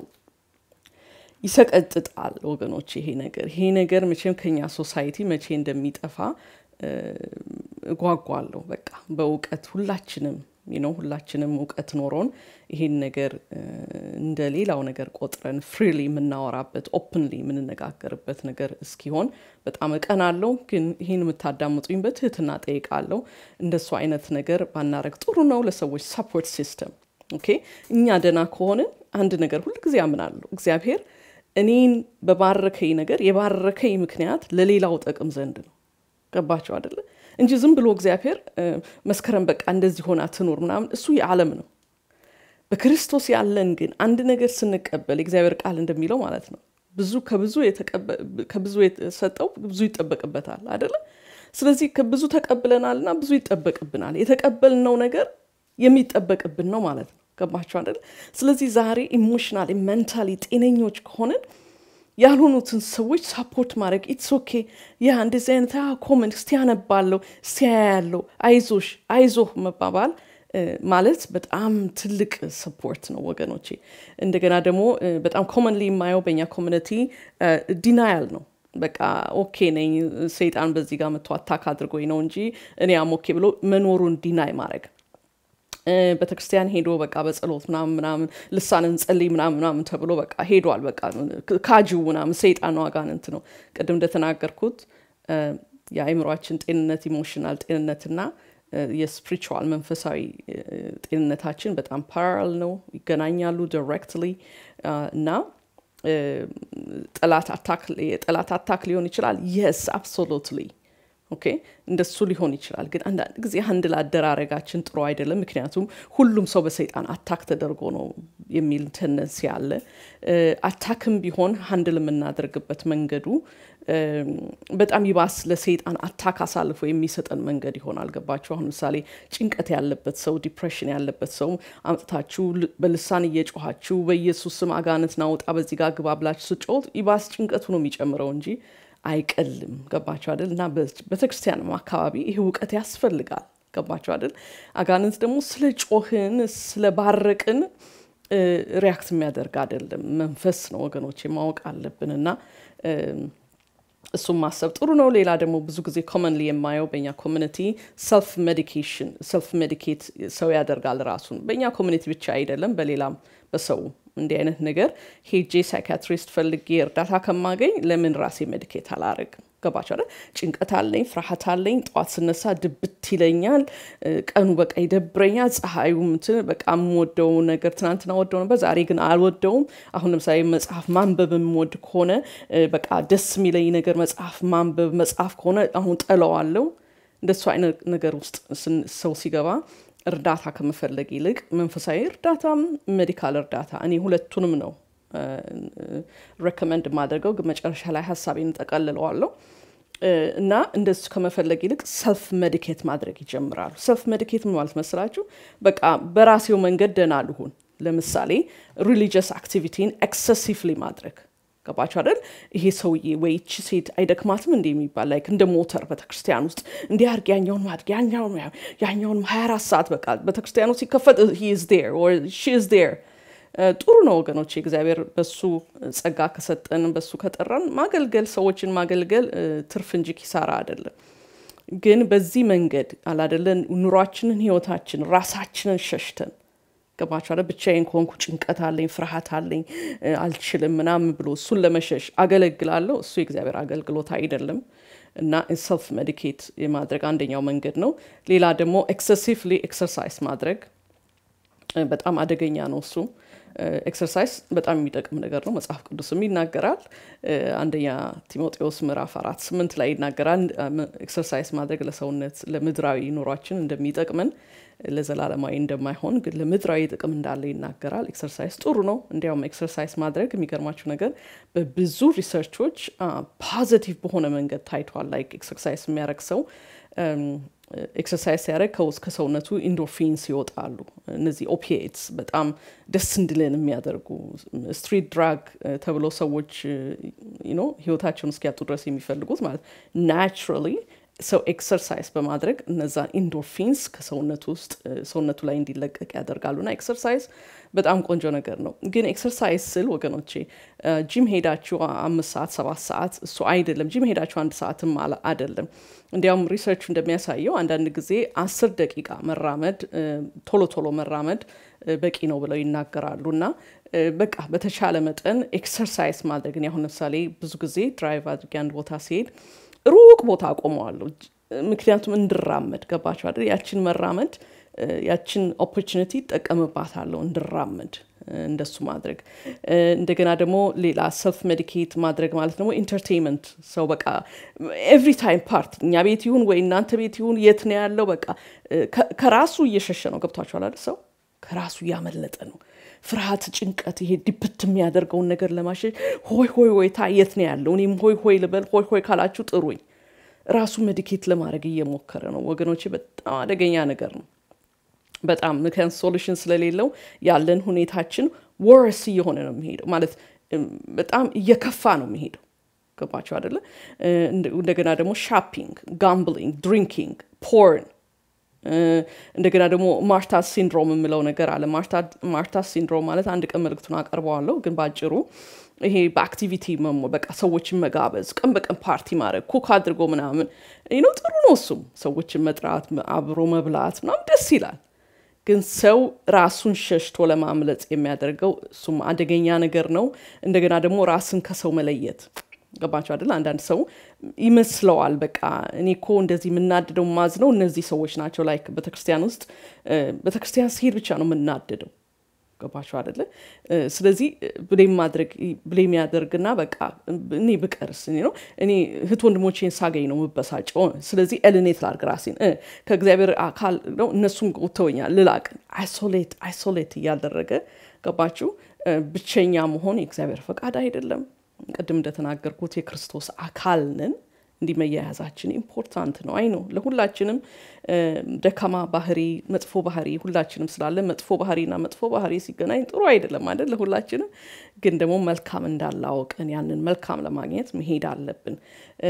ይሰቀጥጣል ወገኖች። ይሄ ነገር ይሄ ነገር መቼም ከኛ ሶሳይቲ መቼ እንደሚጠፋ እጓጓለሁ። በቃ በእውቀት ሁላችንም ነው ሁላችንም እውቀት ኖሮን ይሄን ነገር እንደ ሌላው ነገር ቆጥረን ፍሪሊ የምናወራበት ኦፕንሊ የምንነጋገርበት ነገር እስኪሆን በጣም እቀናለሁ። ግን ይህን የምታዳምጡኝ በትህትና ጠይቃለሁ። እንደሱ አይነት ነገር ባናረግ ጥሩ ነው። ለሰዎች ሰፖርት ሲስተም ኦኬ። እኛ ደና ከሆንን አንድ ነገር ሁልጊዜ አምናለሁ። እግዚአብሔር እኔን በባረከኝ ነገር የባረከኝ ምክንያት ለሌላው ጠቅም ዘንድ ነው። ገባቸው አደለ? እንጂ ዝም ብሎ እግዚአብሔር መስከረም በቃ እንደዚህ ሆና ትኖር ምናምን እሱ የዓለም ነው። በክርስቶስ ያለን ግን አንድ ነገር ስንቀበል የእግዚአብሔር ቃል እንደሚለው ማለት ነው ብዙ ከብዙ የተሰጠው ብዙ ይጠበቅበታል አደለ? ስለዚህ ከብዙ ተቀብለናልና ብዙ ይጠበቅብናል። የተቀበልነው ነገር የሚጠበቅብን ነው ማለት ነው። ገባቸው አደለ? ስለዚህ ዛሬ ኢሞሽናል ሜንታሊ ጤነኞች ከሆንን ያልሆኑትን ሰዎች ሳፖርት ማድረግ ኢትስ ኦኬ ያ እንደዚህ አይነት ኮመንት እስቲ ያነባለሁ እስቲ ያያለሁ አይዞሽ አይዞህ መባባል ማለት በጣም ትልቅ ሰፖርት ነው ወገኖቼ። እንደገና ደግሞ በጣም ኮመንሊ የማየው በእኛ ኮሚኒቲ ዲናያል ነው። በቃ ኦኬ ነኝ ሰይጣን በዚህ ጋር መጥቶ አታክ አድርጎኝ ነው እንጂ እኔ አም ኦኬ ብሎ መኖሩን ዲናይ ማድረግ ቤተክርስቲያን ሄዶ በቃ በጸሎት ምናምን ምናምን ልሳን እንጸልይ ምናምን ምናምን ተብሎ በቃ ሄዷል። በቃ ካጂው ምናምን ሰይጣን ነው አጋንንት ነው። ቅድም እንደተናገርኩት የአእምሯችን ጤንነት ኢሞሽናል ጤንነትና የስፒሪቹዋል መንፈሳዊ ጤንነታችን በጣም ፓራል ነው፣ ይገናኛሉ ዲሬክትሊ እና ጠላት አታክ ሊሆን ይችላል። የስ አብሶሉትሊ ኦኬ እንደሱ ሊሆን ይችላል። ግን አንዳንድ ጊዜ ሀንድል አደራረጋችን ጥሩ አይደለም። ምክንያቱም ሁሉም ሰው በሰይጣን አታክ ተደርጎ ነው የሚል ተነንሲ አለ። አታክም ቢሆን ሀንድል የምናደርግበት መንገዱ በጣም ይባስ ለሰይጣን አታክ አሳልፎ የሚሰጠን መንገድ ይሆናል። ገባችሁ? አሁን ምሳሌ ጭንቀት ያለበት ሰው፣ ዲፕሬሽን ያለበት ሰው አምጥታችሁ በልሳን እየጮኋችሁ በኢየሱስ ስም አጋንንት ናውጣ በዚህ ጋር ግባ ብላችሁ ስጮት ይባስ ጭንቀቱ ነው የሚጨምረው እንጂ አይቀልም። ገባቸው አይደል? እና ቤተክርስቲያንም አካባቢ ይህ እውቀት ያስፈልጋል። ገባቸው አይደል? አጋንንት ደግሞ ስለ ጮህን ስለ ባረቅን ሪያክት የሚያደርግ አይደለም፣ መንፈስ ነው ወገኖች ማወቅ አለብን። እና እሱም ማሰብ ጥሩ ነው። ሌላ ደግሞ ብዙ ጊዜ ኮመንሊ የማየው በእኛ ኮሚኒቲ ሰልፍ ሜዲኬሽን ሰልፍ ሜዲኬት ሰው ያደርጋል ራሱን። በእኛ ኮሚኒቲ ብቻ አይደለም፣ በሌላም በሰው እንዲህ አይነት ነገር ሄጄ ሳይካትሪስት ፈልጌ እርዳታ ከማገኝ ለምን ራሴ ሜዲኬት አላረግም? ገባቸው አይደል? ጭንቀት አለኝ፣ ፍርሃት አለኝ። ጠዋት ስነሳ ድብት ይለኛል። ቀኑ በቃ ይደብረኛል። ፀሐዩ እንትን በቃ የምወደው ነገር ትናንትና ወደው ነበር፣ ዛሬ ግን አልወደውም። አሁን ለምሳሌ መጽሐፍ ማንበብ የምወድ ከሆነ በቃ ደስ የሚለኝ ነገር መጽሐፍ ማንበብ መጽሐፍ ከሆነ አሁን ጠለዋለሁ። እንደሱ አይነት ነገር ውስጥ ሰው ሲገባ እርዳታ ከመፈለግ ይልቅ መንፈሳዊ እርዳታም ሜዲካል እርዳታ እኔ ሁለቱንም ነው ሬኮመንድ የማደርገው ግን መጨረሻ ላይ ሀሳቤን ጠቀልለዋለሁ እና እንደሱ ከመፈለግ ይልቅ ሰልፍ ሜዲኬት ማድረግ ይጀምራሉ። ሰልፍ ሜዲኬት ማለት መስላችሁ በቃ በራሴው መንገድ ደህና ልሁን። ለምሳሌ ሪሊጂየስ አክቲቪቲን ኤክሰሲቭሊ ማድረግ ገባችሁ አይደል? ይሄ ሰውዬ ወይ ይቺ ሴት አይደክማትም እንደ የሚባል ላይክ እንደ ሞተር ቤተክርስቲያን ውስጥ እንዲህ አድርግ ያኛውን ማድረግ ያኛውን ያኛውን 24 ሰዓት በቃ ቤተክርስቲያኑ ሲከፈት ሂ ኢዝ ዴር ኦር ሺ ኢዝ ዴር ጥሩ ነው ወገኖች፣ እግዚአብሔር በሱ ጸጋ ከሰጠን በሱ ከጠራን ማገልገል ሰዎችን ማገልገል ትርፍ እንጂ ኪሳራ አይደለም። ግን በዚህ መንገድ አላደለን ኑሯችንን፣ ህይወታችን ራሳችንን ሸሽተን ገባችኋል። ብቻዬን ከሆንኩ ጭንቀት አለኝ፣ ፍርሃት አለኝ፣ አልችልም ምናምን ብሎ እሱን ለመሸሽ አገለግላለሁ። እሱ የእግዚአብሔር አገልግሎት አይደለም። እና ሰልፍ ሜዲኬት የማድረግ አንደኛው መንገድ ነው። ሌላ ደግሞ ኤክሰሲቭሊ ኤክሰርሳይዝ ማድረግ በጣም አደገኛ ነው እሱ ኤክሰርሳይዝ በጣም የሚጠቅም ነገር ነው። መጽሐፍ ቅዱስም ይናገራል። አንደኛ ጢሞቴዎስ ምዕራፍ አራት ስምንት ላይ ይናገራል። ኤክሰርሳይዝ ማድረግ ለሰውነት ለምድራዊ ኑሯችን እንደሚጠቅመን ለዘላለማዊ እንደማይሆን ግን ለምድራዊ ጥቅም እንዳለ ይናገራል። ኤክሰርሳይዝ ጥሩ ነው። እንዲያውም ኤክሰርሳይዝ ማድረግ የሚገርማችሁ ነገር በብዙ ሪሰርቾች ፖዚቲቭ በሆነ መንገድ ታይቷል። ላይክ ኤክሰርሳይዝ የሚያደርግ ሰው ኤክሰርሳይዝ ሲያደርግ ከውስጥ ከሰውነቱ ኢንዶርፊንስ ይወጣሉ። እነዚህ ኦፒኤትስ በጣም ደስ እንድልን የሚያደርጉ ስትሪት ድራግ ተብሎ ሰዎች ህይወታቸውን እስኪያጡ ድረስ የሚፈልጉት ማለት ናቹራሊ ሰው ኤክሰርሳይዝ በማድረግ እነዛን ኢንዶርፊንስ ከሰውነቱ ውስጥ ሰውነቱ ላይ እንዲለቀቅ ያደርጋሉ። እና ኤክሰርሳይዝ በጣም ቆንጆ ነገር ነው። ግን ኤክሰርሳይዝ ስል ወገኖቼ ጂም ሄዳችሁ አምስት ሰዓት ሰባት ሰዓት እሱ አይደለም። ጂም ሄዳችሁ አንድ ሰዓትም አይደለም። እንዲያውም ሪሰርቹ እንደሚያሳየው አንዳንድ ጊዜ አስር ደቂቃ መራመድ ቶሎ ቶሎ መራመድ በቂ ነው ብለው ይናገራሉ። እና በቃ በተቻለ መጠን ኤክሰርሳይዝ ማድረግ እኔ አሁን ለምሳሌ ብዙ ጊዜ ድራይቭ አድርጌ አንድ ቦታ ሲሄድ ሩቅ ቦታ አቆመዋለሁ። ምክንያቱም እንድራመድ ገባቸው አይደል? ያችን መራመድ ያችን ኦፖርቹኒቲ ይጠቀምባታለሁ እንድራመድ እንደሱ ማድረግ እንደገና ደግሞ ሌላ ሰልፍ ሜዲኬት ማድረግ ማለት ደግሞ ኢንተርቴንመንት ሰው በቃ ኤቭሪ ታይም ፓርቲ እኛ ቤት ይሁን ወይ እናንተ ቤት ይሁን የት ነው ያለው በቃ ከራሱ እየሸሸ ነው ገብቷችኋል አይደል ሰው ከራሱ እያመለጠ ነው ፍርሃት ጭንቀት ይሄ ዲፕት የሚያደርገውን ነገር ለማሸሽ ሆይ ሆይ ሆይ ታ የት ነው ያለው እኔም ሆይ ሆይ ልበል ሆይ ሆይ ካላችሁ ጥሩኝ ራሱ ሜዲኬት ለማድረግ እየሞከረ ነው ወገኖቼ በጣም አደገኛ ነገር ነው በጣም ምክንያት ሶሉሽን ስለሌለው ያለን ሁኔታችን ወርስ እየሆነ ነው የሚሄደው ማለት በጣም እየከፋ ነው የሚሄደው ገባቸው አደለ እንደገና ደግሞ ሻፒንግ ጋምብሊንግ ድሪንኪንግ ፖርን እንደገና ደግሞ ማርታ ሲንድሮም የምለው ነገር አለ ማርታ ሲንድሮም ማለት አንድ ቀን መልክቱን አቀርበዋለሁ ግን በአጭሩ ይሄ በአክቲቪቲ መሞ በቃ ሰዎችን መጋበዝ ቀን በቀን ፓርቲ ማድረግ ኩክ አድርጎ ምናምን ነው ጥሩ ነው እሱም ሰዎችን መጥራት አብሮ መብላት ምናምን ደስ ይላል ግን ሰው ራሱን ሸሽቶ ለማምለጥ የሚያደርገው እሱም አደገኛ ነገር ነው እንደገና ደግሞ ራስን ከሰው መለየት ገባቸው አይደል አንዳንድ ሰው ይመስለዋል በቃ እኔ እኮ እንደዚህ የምናድደው ማዝነው እነዚህ ሰዎች ናቸው ላይክ ቤተክርስቲያን ውስጥ ቤተክርስቲያን ሲሄድ ብቻ ነው የምናድደው ገባቸው አደለ ስለዚህ ብሌም ማድረግ ብሌም ያደርግና በቃ እኔ ብቀርስ ነው እኔ እህት ወንድሞቼን ሳገኝ ነው ምበሳጨው ስለዚህ ኤልኔት ላርግ ራሴን ከእግዚአብሔር አካል ነው እነሱም ጎተውኛል ልላቅ አይሶሌት አይሶሌት እያደረገ ገባችሁ ብቸኛ መሆን የእግዚአብሔር ፈቃድ አይደለም ቅድም እንደተናገርኩት የክርስቶስ አካል ነን እንዲህ መያያዛችን ኢምፖርታንት ነው አይ ነው ለሁላችንም ደካማ ባህሪ መጥፎ ባህሪ ሁላችንም ስላለ መጥፎ ባህሪና መጥፎ ባህሪ ሲገናኝ ጥሩ አይደለም አይደል ለሁላችንም ግን ደግሞ መልካም እንዳላወቅን ያንን መልካም ለማግኘት መሄድ አለብን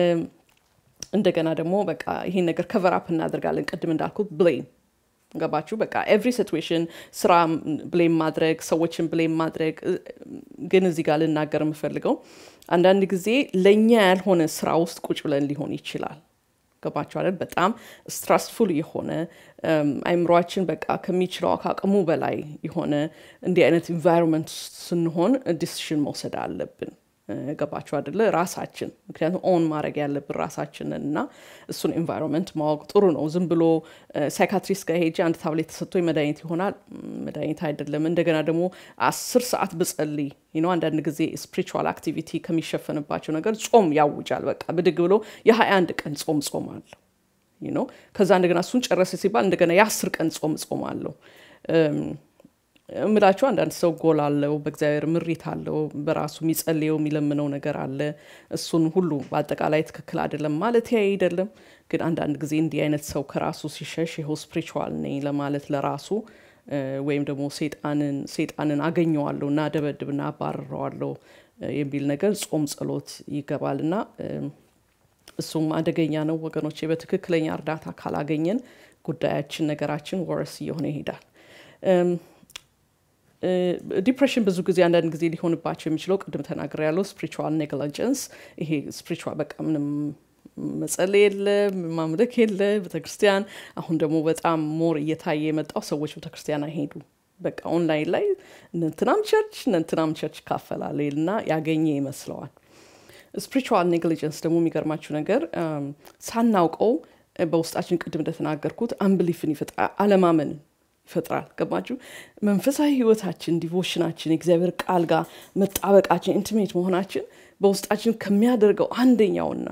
እንደገና ደግሞ በቃ ይሄን ነገር ከቨራፕ እናደርጋለን ቅድም እንዳልኩት ብሌም ገባችሁ በቃ ኤቭሪ ሲትዌሽን ስራ ብሌም ማድረግ ሰዎችን ብሌም ማድረግ ግን እዚህ ጋር ልናገር የምፈልገው አንዳንድ ጊዜ ለእኛ ያልሆነ ስራ ውስጥ ቁጭ ብለን ሊሆን ይችላል። ገባችኋለን? በጣም ስትራስፉል የሆነ አይምሯችን በቃ ከሚችለው ከአቅሙ በላይ የሆነ እንዲህ አይነት ኢንቫይሮንመንት ስንሆን ዲሲሽን መውሰድ አለብን። ገባችሁ አይደለ? ራሳችን ምክንያቱም ኦን ማድረግ ያለብን ራሳችንን እና እሱን ኤንቫይሮንመንት ማወቅ ጥሩ ነው። ዝም ብሎ ሳይካትሪስት ጋር ሄጄ አንድ ታብሌት ተሰጥቶኝ መድኃኒት ይሆናል መድኃኒት አይደለም። እንደገና ደግሞ አስር ሰዓት ብጸልይ ነው አንዳንድ ጊዜ ስፒሪቹዋል አክቲቪቲ ከሚሸፈንባቸው ነገር ጾም ያውጃል። በቃ ብድግ ብሎ የሀያ አንድ ቀን ጾም ጾም አለሁ ነው። ከዛ እንደገና እሱን ጨረሰ ሲባል እንደገና የአስር ቀን ጾም ጾም አለሁ እምላቸው አንዳንድ ሰው ጎል አለው፣ በእግዚአብሔር ምሪት አለው፣ በራሱ የሚጸልየው የሚለምነው ነገር አለ። እሱን ሁሉ በአጠቃላይ ትክክል አይደለም ማለት አይደለም። ግን አንዳንድ ጊዜ እንዲህ አይነት ሰው ከራሱ ሲሸሽ ይኸው ስፒሪቹዋል ነኝ ለማለት ለራሱ ወይም ደግሞ ሴጣንን ሴጣንን አገኘዋለሁ እና ደበድብና አባርረዋለሁ የሚል ነገር ጾም ጸሎት ይገባል እና እሱም አደገኛ ነው ወገኖቼ። በትክክለኛ እርዳታ ካላገኘን ጉዳያችን ነገራችን ወረስ እየሆነ ይሄዳል። ዲፕሬሽን ብዙ ጊዜ አንዳንድ ጊዜ ሊሆንባቸው የሚችለው ቅድም ተናግር ያለው ስፒሪቹዋል ኔግሊጀንስ ይሄ ስፒሪቹዋል በቃ ምንም መጸለይ የለ ማምለክ የለ ቤተክርስቲያን አሁን ደግሞ በጣም ሞር እየታየ የመጣው ሰዎች ቤተክርስቲያን አይሄዱ በቃ ኦንላይን ላይ እነንትናም ቸርች እነንትናም ቸርች ይካፈላል እና ያገኘ ይመስለዋል ስፒሪቹዋል ኔግሊጀንስ ደግሞ የሚገርማችሁ ነገር ሳናውቀው በውስጣችን ቅድም እንደተናገርኩት አንብሊፍን ይፈጥራል አለማመንን ይፈጥራል። ገባችሁ? መንፈሳዊ ህይወታችን፣ ዲቮሽናችን፣ የእግዚአብሔር ቃል ጋር መጣበቃችን፣ ኢንቲሜት መሆናችን በውስጣችን ከሚያደርገው አንደኛውና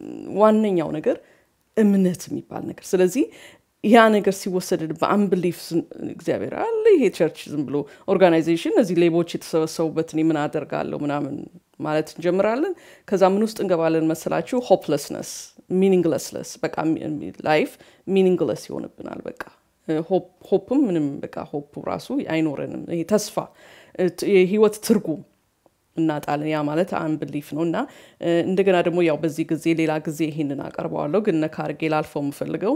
ዋነኛው ነገር እምነት የሚባል ነገር። ስለዚህ ያ ነገር ሲወሰድ በአንብሊፍ እግዚአብሔር አለ ይሄ ቸርች ዝም ብሎ ኦርጋናይዜሽን እነዚህ ሌቦች የተሰበሰቡበት እኔ ምን አደርጋለሁ ምናምን ማለት እንጀምራለን። ከዛ ምን ውስጥ እንገባለን መሰላችሁ? ሆፕለስነስ ሚኒንግለስለስ በቃ ላይፍ ሚኒንግለስ ይሆንብናል በቃ ሆፕም ምንም በቃ ሆፕ ራሱ አይኖረንም። ይሄ ተስፋ የህይወት ትርጉም እናጣለን። ያ ማለት አንብሊፍ ነው እና እንደገና ደግሞ ያው በዚህ ጊዜ ሌላ ጊዜ ይሄንን አቀርበዋለሁ፣ ግን ነካ አድርጌ ላልፈው የምፈልገው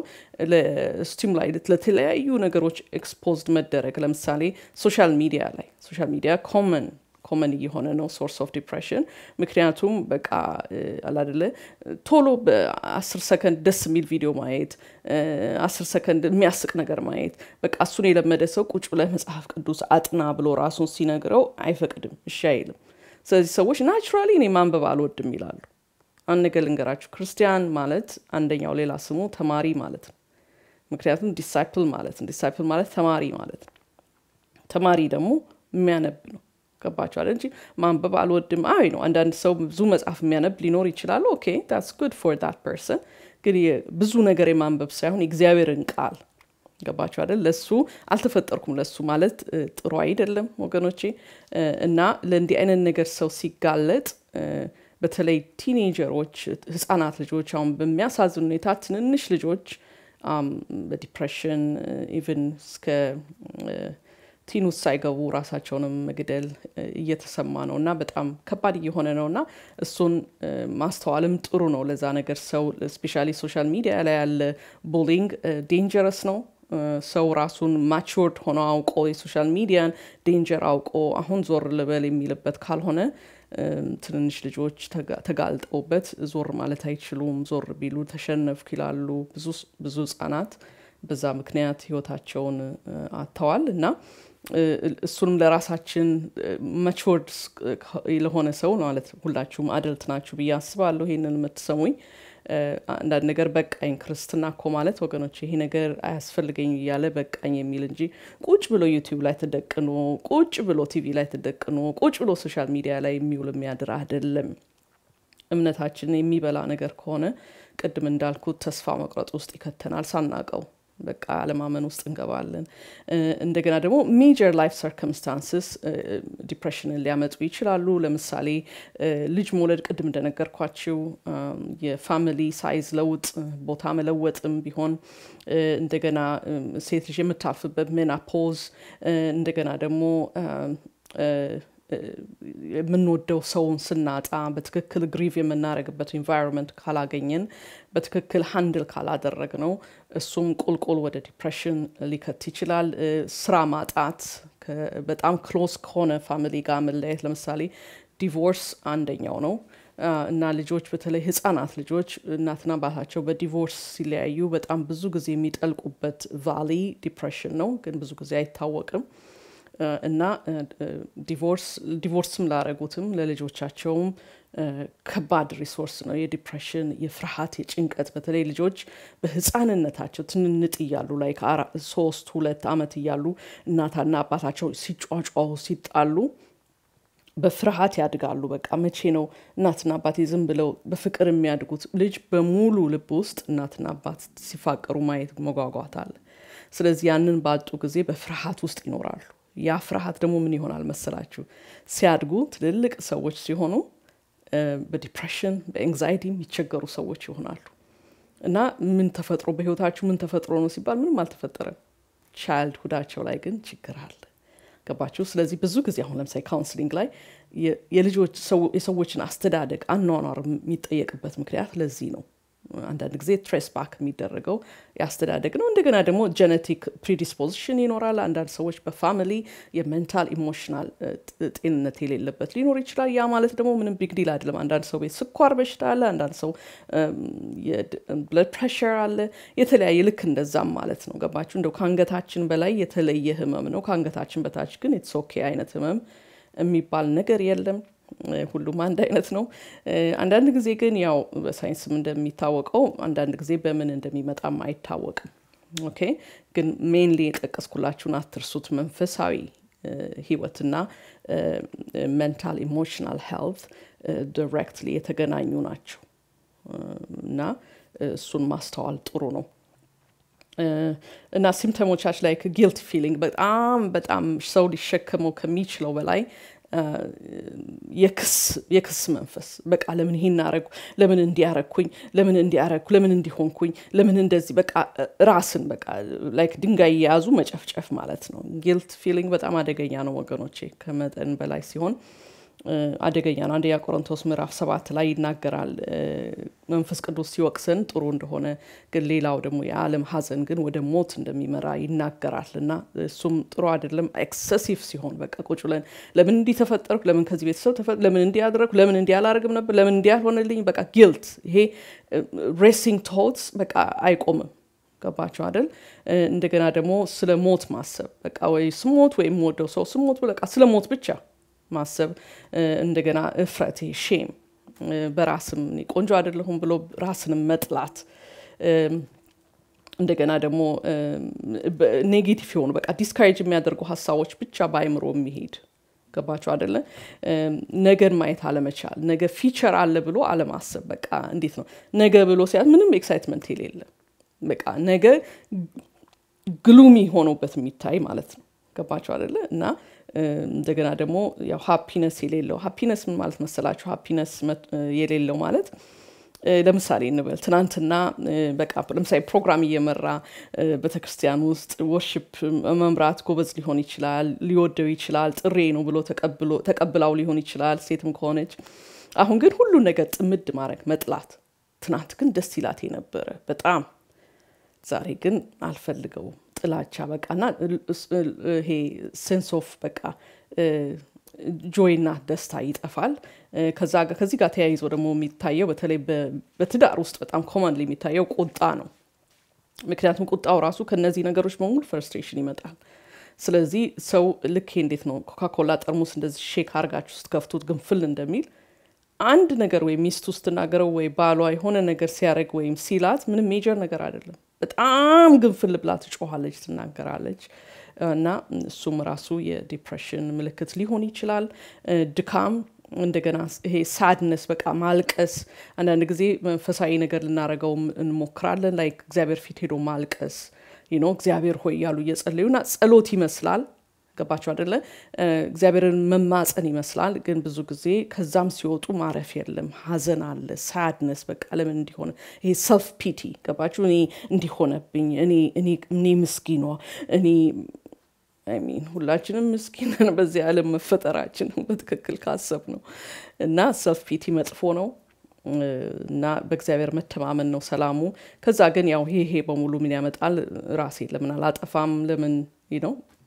ለስቲሙላይት ለተለያዩ ነገሮች ኤክስፖዝድ መደረግ ለምሳሌ ሶሻል ሚዲያ ላይ ሶሻል ሚዲያ ኮመን ኮመን እየሆነ ነው ሶርስ ኦፍ ዲፕሬሽን። ምክንያቱም በቃ አላደለ ቶሎ በአስር ሰከንድ ደስ የሚል ቪዲዮ ማየት፣ አስር ሰከንድ የሚያስቅ ነገር ማየት፣ በቃ እሱን የለመደ ሰው ቁጭ ብለህ መጽሐፍ ቅዱስ አጥና ብሎ ራሱን ሲነግረው አይፈቅድም፣ እሺ አይልም። ስለዚህ ሰዎች ናቹራሊ እኔ ማንበብ አልወድም ይላሉ። አንድ ነገር ልንገራችሁ፣ ክርስቲያን ማለት አንደኛው ሌላ ስሙ ተማሪ ማለት ነው። ምክንያቱም ዲሳይፕል ማለት ነው። ዲሳይፕል ማለት ተማሪ ማለት ነው። ተማሪ ደግሞ የሚያነብ ነው። ገባችኋል እንጂ ማንበብ አልወድም አይ ነው። አንዳንድ ሰው ብዙ መጽሐፍ የሚያነብ ሊኖር ይችላል። ኦኬ ታትስ ጉድ ፎር ዳት ፐርሰን። ግን ብዙ ነገር የማንበብ ሳይሆን የእግዚአብሔርን ቃል ገባችሁ አይደል? ለሱ አልተፈጠርኩም ለሱ ማለት ጥሩ አይደለም ወገኖቼ። እና ለእንዲህ አይነት ነገር ሰው ሲጋለጥ በተለይ ቲኔጀሮች፣ ህጻናት ልጆች አሁን በሚያሳዝን ሁኔታ ትንንሽ ልጆች በዲፕሬሽን ኢቨን እስከ ቲን ውስጥ ሳይገቡ ራሳቸውንም መግደል እየተሰማ ነው እና በጣም ከባድ እየሆነ ነው እና እሱን ማስተዋልም ጥሩ ነው። ለዛ ነገር ሰው ስፔሻሊ ሶሻል ሚዲያ ላይ ያለ ቡሊንግ ዴንጀረስ ነው። ሰው ራሱን ማቹርድ ሆኖ አውቆ የሶሻል ሚዲያን ዴንጀር አውቆ አሁን ዞር ልበል የሚልበት ካልሆነ ትንንሽ ልጆች ተጋልጠውበት ዞር ማለት አይችሉም። ዞር ቢሉ ተሸነፍኩ ይላሉ። ብዙ ህጻናት በዛ ምክንያት ህይወታቸውን አጥተዋል እና እሱንም ለራሳችን መችወርድ ለሆነ ሰው ማለት ሁላችሁም አደልት ናችሁ ብዬ አስባለሁ። ይሄንን የምትሰሙኝ አንዳንድ ነገር በቃኝ ክርስትና እኮ ማለት ወገኖች ይሄ ነገር አያስፈልገኝ እያለ በቃኝ የሚል እንጂ ቁጭ ብሎ ዩቲዩብ ላይ ተደቅኖ ቁጭ ብሎ ቲቪ ላይ ተደቅኖ ቁጭ ብሎ ሶሻል ሚዲያ ላይ የሚውል የሚያድር አይደለም። እምነታችን የሚበላ ነገር ከሆነ ቅድም እንዳልኩት ተስፋ መቁረጥ ውስጥ ይከተናል ሳናቀው በቃ አለማመን ውስጥ እንገባለን። እንደገና ደግሞ ሜጀር ላይፍ ሰርከምስታንስስ ዲፕሬሽንን ሊያመጡ ይችላሉ። ለምሳሌ ልጅ መውለድ፣ ቅድም እንደነገርኳችው የፋሚሊ ሳይዝ ለውጥ፣ ቦታ መለወጥም ቢሆን እንደገና ሴት ልጅ የምታልፍበት ሜናፖዝ እንደገና ደግሞ የምንወደው ሰውን ስናጣ በትክክል ግሪቭ የምናደርግበት ኢንቫይሮንመንት ካላገኘን በትክክል ሃንድል ካላደረግ ነው እሱም ቁልቁል ወደ ዲፕሬሽን ሊከት ይችላል። ስራ ማጣት፣ በጣም ክሎዝ ከሆነ ፋሚሊ ጋር መለያየት፣ ለምሳሌ ዲቮርስ አንደኛው ነው እና ልጆች በተለይ ህጻናት ልጆች እናትና አባታቸው በዲቮርስ ሲለያዩ በጣም ብዙ ጊዜ የሚጠልቁበት ቫሊ ዲፕሬሽን ነው፣ ግን ብዙ ጊዜ አይታወቅም እና ዲቮርስ ዲቮርስም ላረጉትም ለልጆቻቸውም ከባድ ሪሶርስ ነው። የዲፕሬሽን፣ የፍርሃት፣ የጭንቀት በተለይ ልጆች በህፃንነታቸው ትንንጥ እያሉ ላይ ሶስት ሁለት ዓመት እያሉ እናታና አባታቸው ሲጫጫሁ ሲጣሉ በፍርሃት ያድጋሉ። በቃ መቼ ነው እናትና አባቴ ዝም ብለው በፍቅር የሚያድጉት? ልጅ በሙሉ ልብ ውስጥ እናትና አባት ሲፋቀሩ ማየት መጓጓት አለ። ስለዚህ ያንን ባጡ ጊዜ በፍርሃት ውስጥ ይኖራሉ። ያ ፍርሃት ደግሞ ምን ይሆናል መሰላችሁ? ሲያድጉ ትልልቅ ሰዎች ሲሆኑ በዲፕሬሽን በኤንግዛይቲ የሚቸገሩ ሰዎች ይሆናሉ። እና ምን ተፈጥሮ በህይወታችሁ ምን ተፈጥሮ ነው ሲባል ምንም አልተፈጠረም። ቻይልድ ሁዳቸው ላይ ግን ችግር አለ። ገባችሁ? ስለዚህ ብዙ ጊዜ አሁን ለምሳሌ ካውንስሊንግ ላይ የልጆች የሰዎችን አስተዳደግ አኗኗር የሚጠየቅበት ምክንያት ለዚህ ነው። አንዳንድ ጊዜ ትሬስ ባክ የሚደረገው የአስተዳደግ ነው። እንደገና ደግሞ ጀነቲክ ፕሪዲስፖዚሽን ይኖራል። አንዳንድ ሰዎች በፋሚሊ የሜንታል ኢሞሽናል ጤንነት የሌለበት ሊኖር ይችላል። ያ ማለት ደግሞ ምንም ቢግ ዲል አይደለም። አንዳንድ ሰው ቤት ስኳር በሽታ አለ፣ አንዳንድ ሰው ብለድ ፕሬሽር አለ፣ የተለያየ ልክ እንደዛም ማለት ነው። ገባችሁ? እንደው ከአንገታችን በላይ የተለየ ህመም ነው፣ ከአንገታችን በታች ግን ኢትስ ኦኬ አይነት ህመም የሚባል ነገር የለም። ሁሉም አንድ አይነት ነው። አንዳንድ ጊዜ ግን ያው በሳይንስም እንደሚታወቀው አንዳንድ ጊዜ በምን እንደሚመጣም አይታወቅም። ኦኬ ግን ሜንሊ የጠቀስኩላችሁን አትርሱት። መንፈሳዊ ህይወትና ሜንታል ኢሞሽናል ሄልት ዲሬክትሊ የተገናኙ ናቸው እና እሱን ማስተዋል ጥሩ ነው። እና ሲምፕተሞቻች ላይ ጊልት ፊሊንግ በጣም በጣም ሰው ሊሸከመው ከሚችለው በላይ የክስ መንፈስ በቃ ለምን ይሄን አረግኩ፣ ለምን እንዲያረግኩኝ፣ ለምን እንዲያረግኩ፣ ለምን እንዲሆንኩኝ፣ ለምን እንደዚህ በቃ ራስን በቃ ላይክ ድንጋይ የያዙ መጨፍጨፍ ማለት ነው። ጊልት ፊሊንግ በጣም አደገኛ ነው ወገኖቼ፣ ከመጠን በላይ ሲሆን አደገኛ ነው። አንደኛ ቆሮንቶስ ምዕራፍ ሰባት ላይ ይናገራል መንፈስ ቅዱስ ሲወቅሰን ጥሩ እንደሆነ ግን ሌላው ደግሞ የዓለም ሐዘን ግን ወደ ሞት እንደሚመራ ይናገራል እና እሱም ጥሩ አይደለም። ኤክሰሲቭ ሲሆን በቃ ቁጭ ብለን ለምን እንዲህ ተፈጠርኩ፣ ለምን ከዚህ ቤተሰብ ተፈ ለምን እንዲህ አደረግኩ፣ ለምን እንዲህ አላደርግም ነበር፣ ለምን እንዲህ አልሆነልኝ፣ በቃ ጊልት ይሄ ሬሲንግ ቶትስ በቃ አይቆምም። ገባቸው አይደል? እንደገና ደግሞ ስለ ሞት ማሰብ በቃ ወይ ስሞት ወይም ወደው ሰው ስሞት በቃ ስለ ሞት ብቻ ማሰብ እንደገና እፍረት ሼም በራስም ቆንጆ አይደለሁም ብሎ ራስንም መጥላት እንደገና ደግሞ ኔጌቲቭ የሆኑ በቃ ዲስካሬጅ የሚያደርጉ ሀሳቦች ብቻ በአይምሮ የሚሄድ ገባቸው አይደለ ነገን ማየት አለመቻል ነገ ፊቸር አለ ብሎ አለማሰብ በቃ እንዴት ነው ነገ ብሎ ሲያት ምንም ኤክሳይትመንት የሌለ በቃ ነገ ግሉሚ ሆኖበት የሚታይ ማለት ነው ገባቸው አይደለ እና እንደገና ደግሞ ያው ሀፒነስ የሌለው ሀፒነስ ምን ማለት መሰላችሁ? ሀፒነስ የሌለው ማለት ለምሳሌ እንበል ትናንትና በቃ ለምሳሌ ፕሮግራም እየመራ ቤተክርስቲያን ውስጥ ወርሽፕ መምራት ጎበዝ ሊሆን ይችላል፣ ሊወደው ይችላል፣ ጥሬ ነው ብሎ ተቀብላው ሊሆን ይችላል፣ ሴትም ከሆነች አሁን ግን ሁሉን ነገር ጥምድ ማድረግ መጥላት። ትናንት ግን ደስ ይላት የነበረ በጣም ዛሬ ግን አልፈልገውም ጥላቻ በቃና ይሄ ሴንስ ኦፍ በቃ ጆይና ደስታ ይጠፋል። ከዛ ከዚህ ጋር ተያይዞ ደግሞ የሚታየው በተለይ በትዳር ውስጥ በጣም ኮመንሊ የሚታየው ቁጣ ነው። ምክንያቱም ቁጣው ራሱ ከነዚህ ነገሮች በሙሉ ፍርስትሬሽን ይመጣል። ስለዚህ ሰው ልክ እንዴት ነው ኮካኮላ ጠርሙስ እንደዚህ ሼክ አርጋችሁ ስትከፍቱት ግንፍል እንደሚል አንድ ነገር ወይም ሚስቱ ስትናገረው ወይ ባሏ የሆነ ነገር ሲያደርግ ወይም ሲላት ምንም ሜጀር ነገር አይደለም። በጣም ግንፍል ብላ ትጮኋለች፣ ትናገራለች። እና እሱም ራሱ የዲፕሬሽን ምልክት ሊሆን ይችላል። ድካም፣ እንደገና ይሄ ሳድነስ በቃ ማልቀስ። አንዳንድ ጊዜ መንፈሳዊ ነገር ልናደርገው እንሞክራለን። ላይ እግዚአብሔር ፊት ሄዶ ማልቀስ ነው እግዚአብሔር ሆይ እያሉ እየጸለዩና ጸሎት ይመስላል ገባቸው አደለ? እግዚአብሔርን መማፀን ይመስላል። ግን ብዙ ጊዜ ከዛም ሲወጡ ማረፍ የለም። ሀዘን አለ፣ ሳድነስ በቃ ለምን እንዲሆነ ይሄ ሰልፍ ፒቲ ገባችሁ? እኔ እንዲሆነብኝ እኔ ምስኪኗ እኔ ሚን ሁላችንም ምስኪንን በዚህ ዓለም መፈጠራችን በትክክል ካሰብ ነው እና ሰልፍ ፒቲ መጥፎ ነው እና በእግዚአብሔር መተማመን ነው ሰላሙ። ከዛ ግን ያው ይሄ ይሄ በሙሉ ምን ያመጣል? ራሴ ለምን አላጠፋም ለምን ነው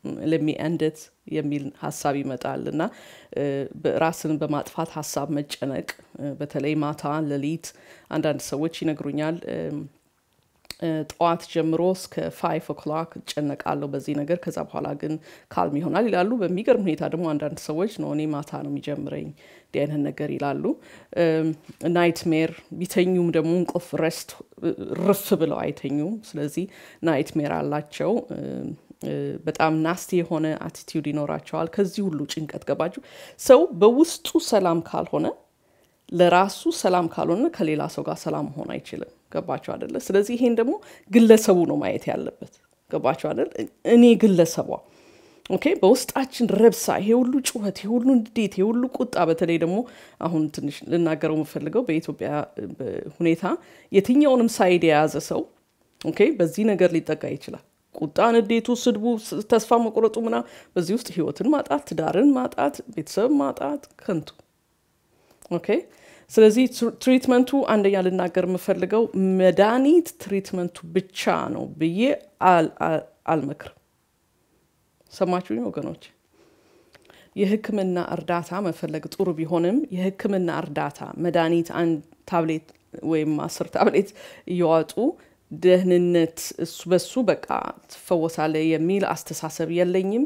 ለሚ ኤንድት የሚል ሀሳብ ይመጣል እና ራስን በማጥፋት ሀሳብ መጨነቅ በተለይ ማታ ሌሊት አንዳንድ ሰዎች ይነግሩኛል ጠዋት ጀምሮ እስከ ፋይቭ ኦክላክ እጨነቃለሁ በዚህ ነገር ከዛ በኋላ ግን ካልም ይሆናል ይላሉ በሚገርም ሁኔታ ደግሞ አንዳንድ ሰዎች ነው እኔ ማታ ነው የሚጀምረኝ እንዲህ አይነት ነገር ይላሉ ናይትሜር ቢተኙም ደግሞ እንቅልፍ ረስት ርፍ ብለው አይተኙም ስለዚህ ናይትሜር አላቸው በጣም ናስቲ የሆነ አቲቲዩድ ይኖራቸዋል ከዚህ ሁሉ ጭንቀት ገባችሁ ሰው በውስጡ ሰላም ካልሆነ ለራሱ ሰላም ካልሆነ ከሌላ ሰው ጋር ሰላም መሆን አይችልም ገባቸው አደለ ስለዚህ ይሄን ደግሞ ግለሰቡ ነው ማየት ያለበት ገባቸው አደለ እኔ ግለሰቧ ኦኬ በውስጣችን ረብሳ ይሄ ሁሉ ጩኸት ይሄ ሁሉ እንዴት ይሄ ሁሉ ቁጣ በተለይ ደግሞ አሁን ትንሽ ልናገረው የምፈልገው በኢትዮጵያ ሁኔታ የትኛውንም ሳይድ የያዘ ሰው ኦኬ በዚህ ነገር ሊጠቃ ይችላል ቁጣ ንዴቱ ስድቡ ተስፋ መቁረጡ ምና በዚህ ውስጥ ህይወትን ማጣት ትዳርን ማጣት ቤተሰብ ማጣት ከንቱ ኦኬ ስለዚህ ትሪትመንቱ አንደኛ ልናገር የምፈልገው መድኃኒት ትሪትመንቱ ብቻ ነው ብዬ አልመክርም ሰማችሁኝ ወገኖች የህክምና እርዳታ መፈለግ ጥሩ ቢሆንም የህክምና እርዳታ መድኃኒት አንድ ታብሌት ወይም አስር ታብሌት እየዋጡ ደህንነት እሱ በሱ በቃ ትፈወሳለ የሚል አስተሳሰብ የለኝም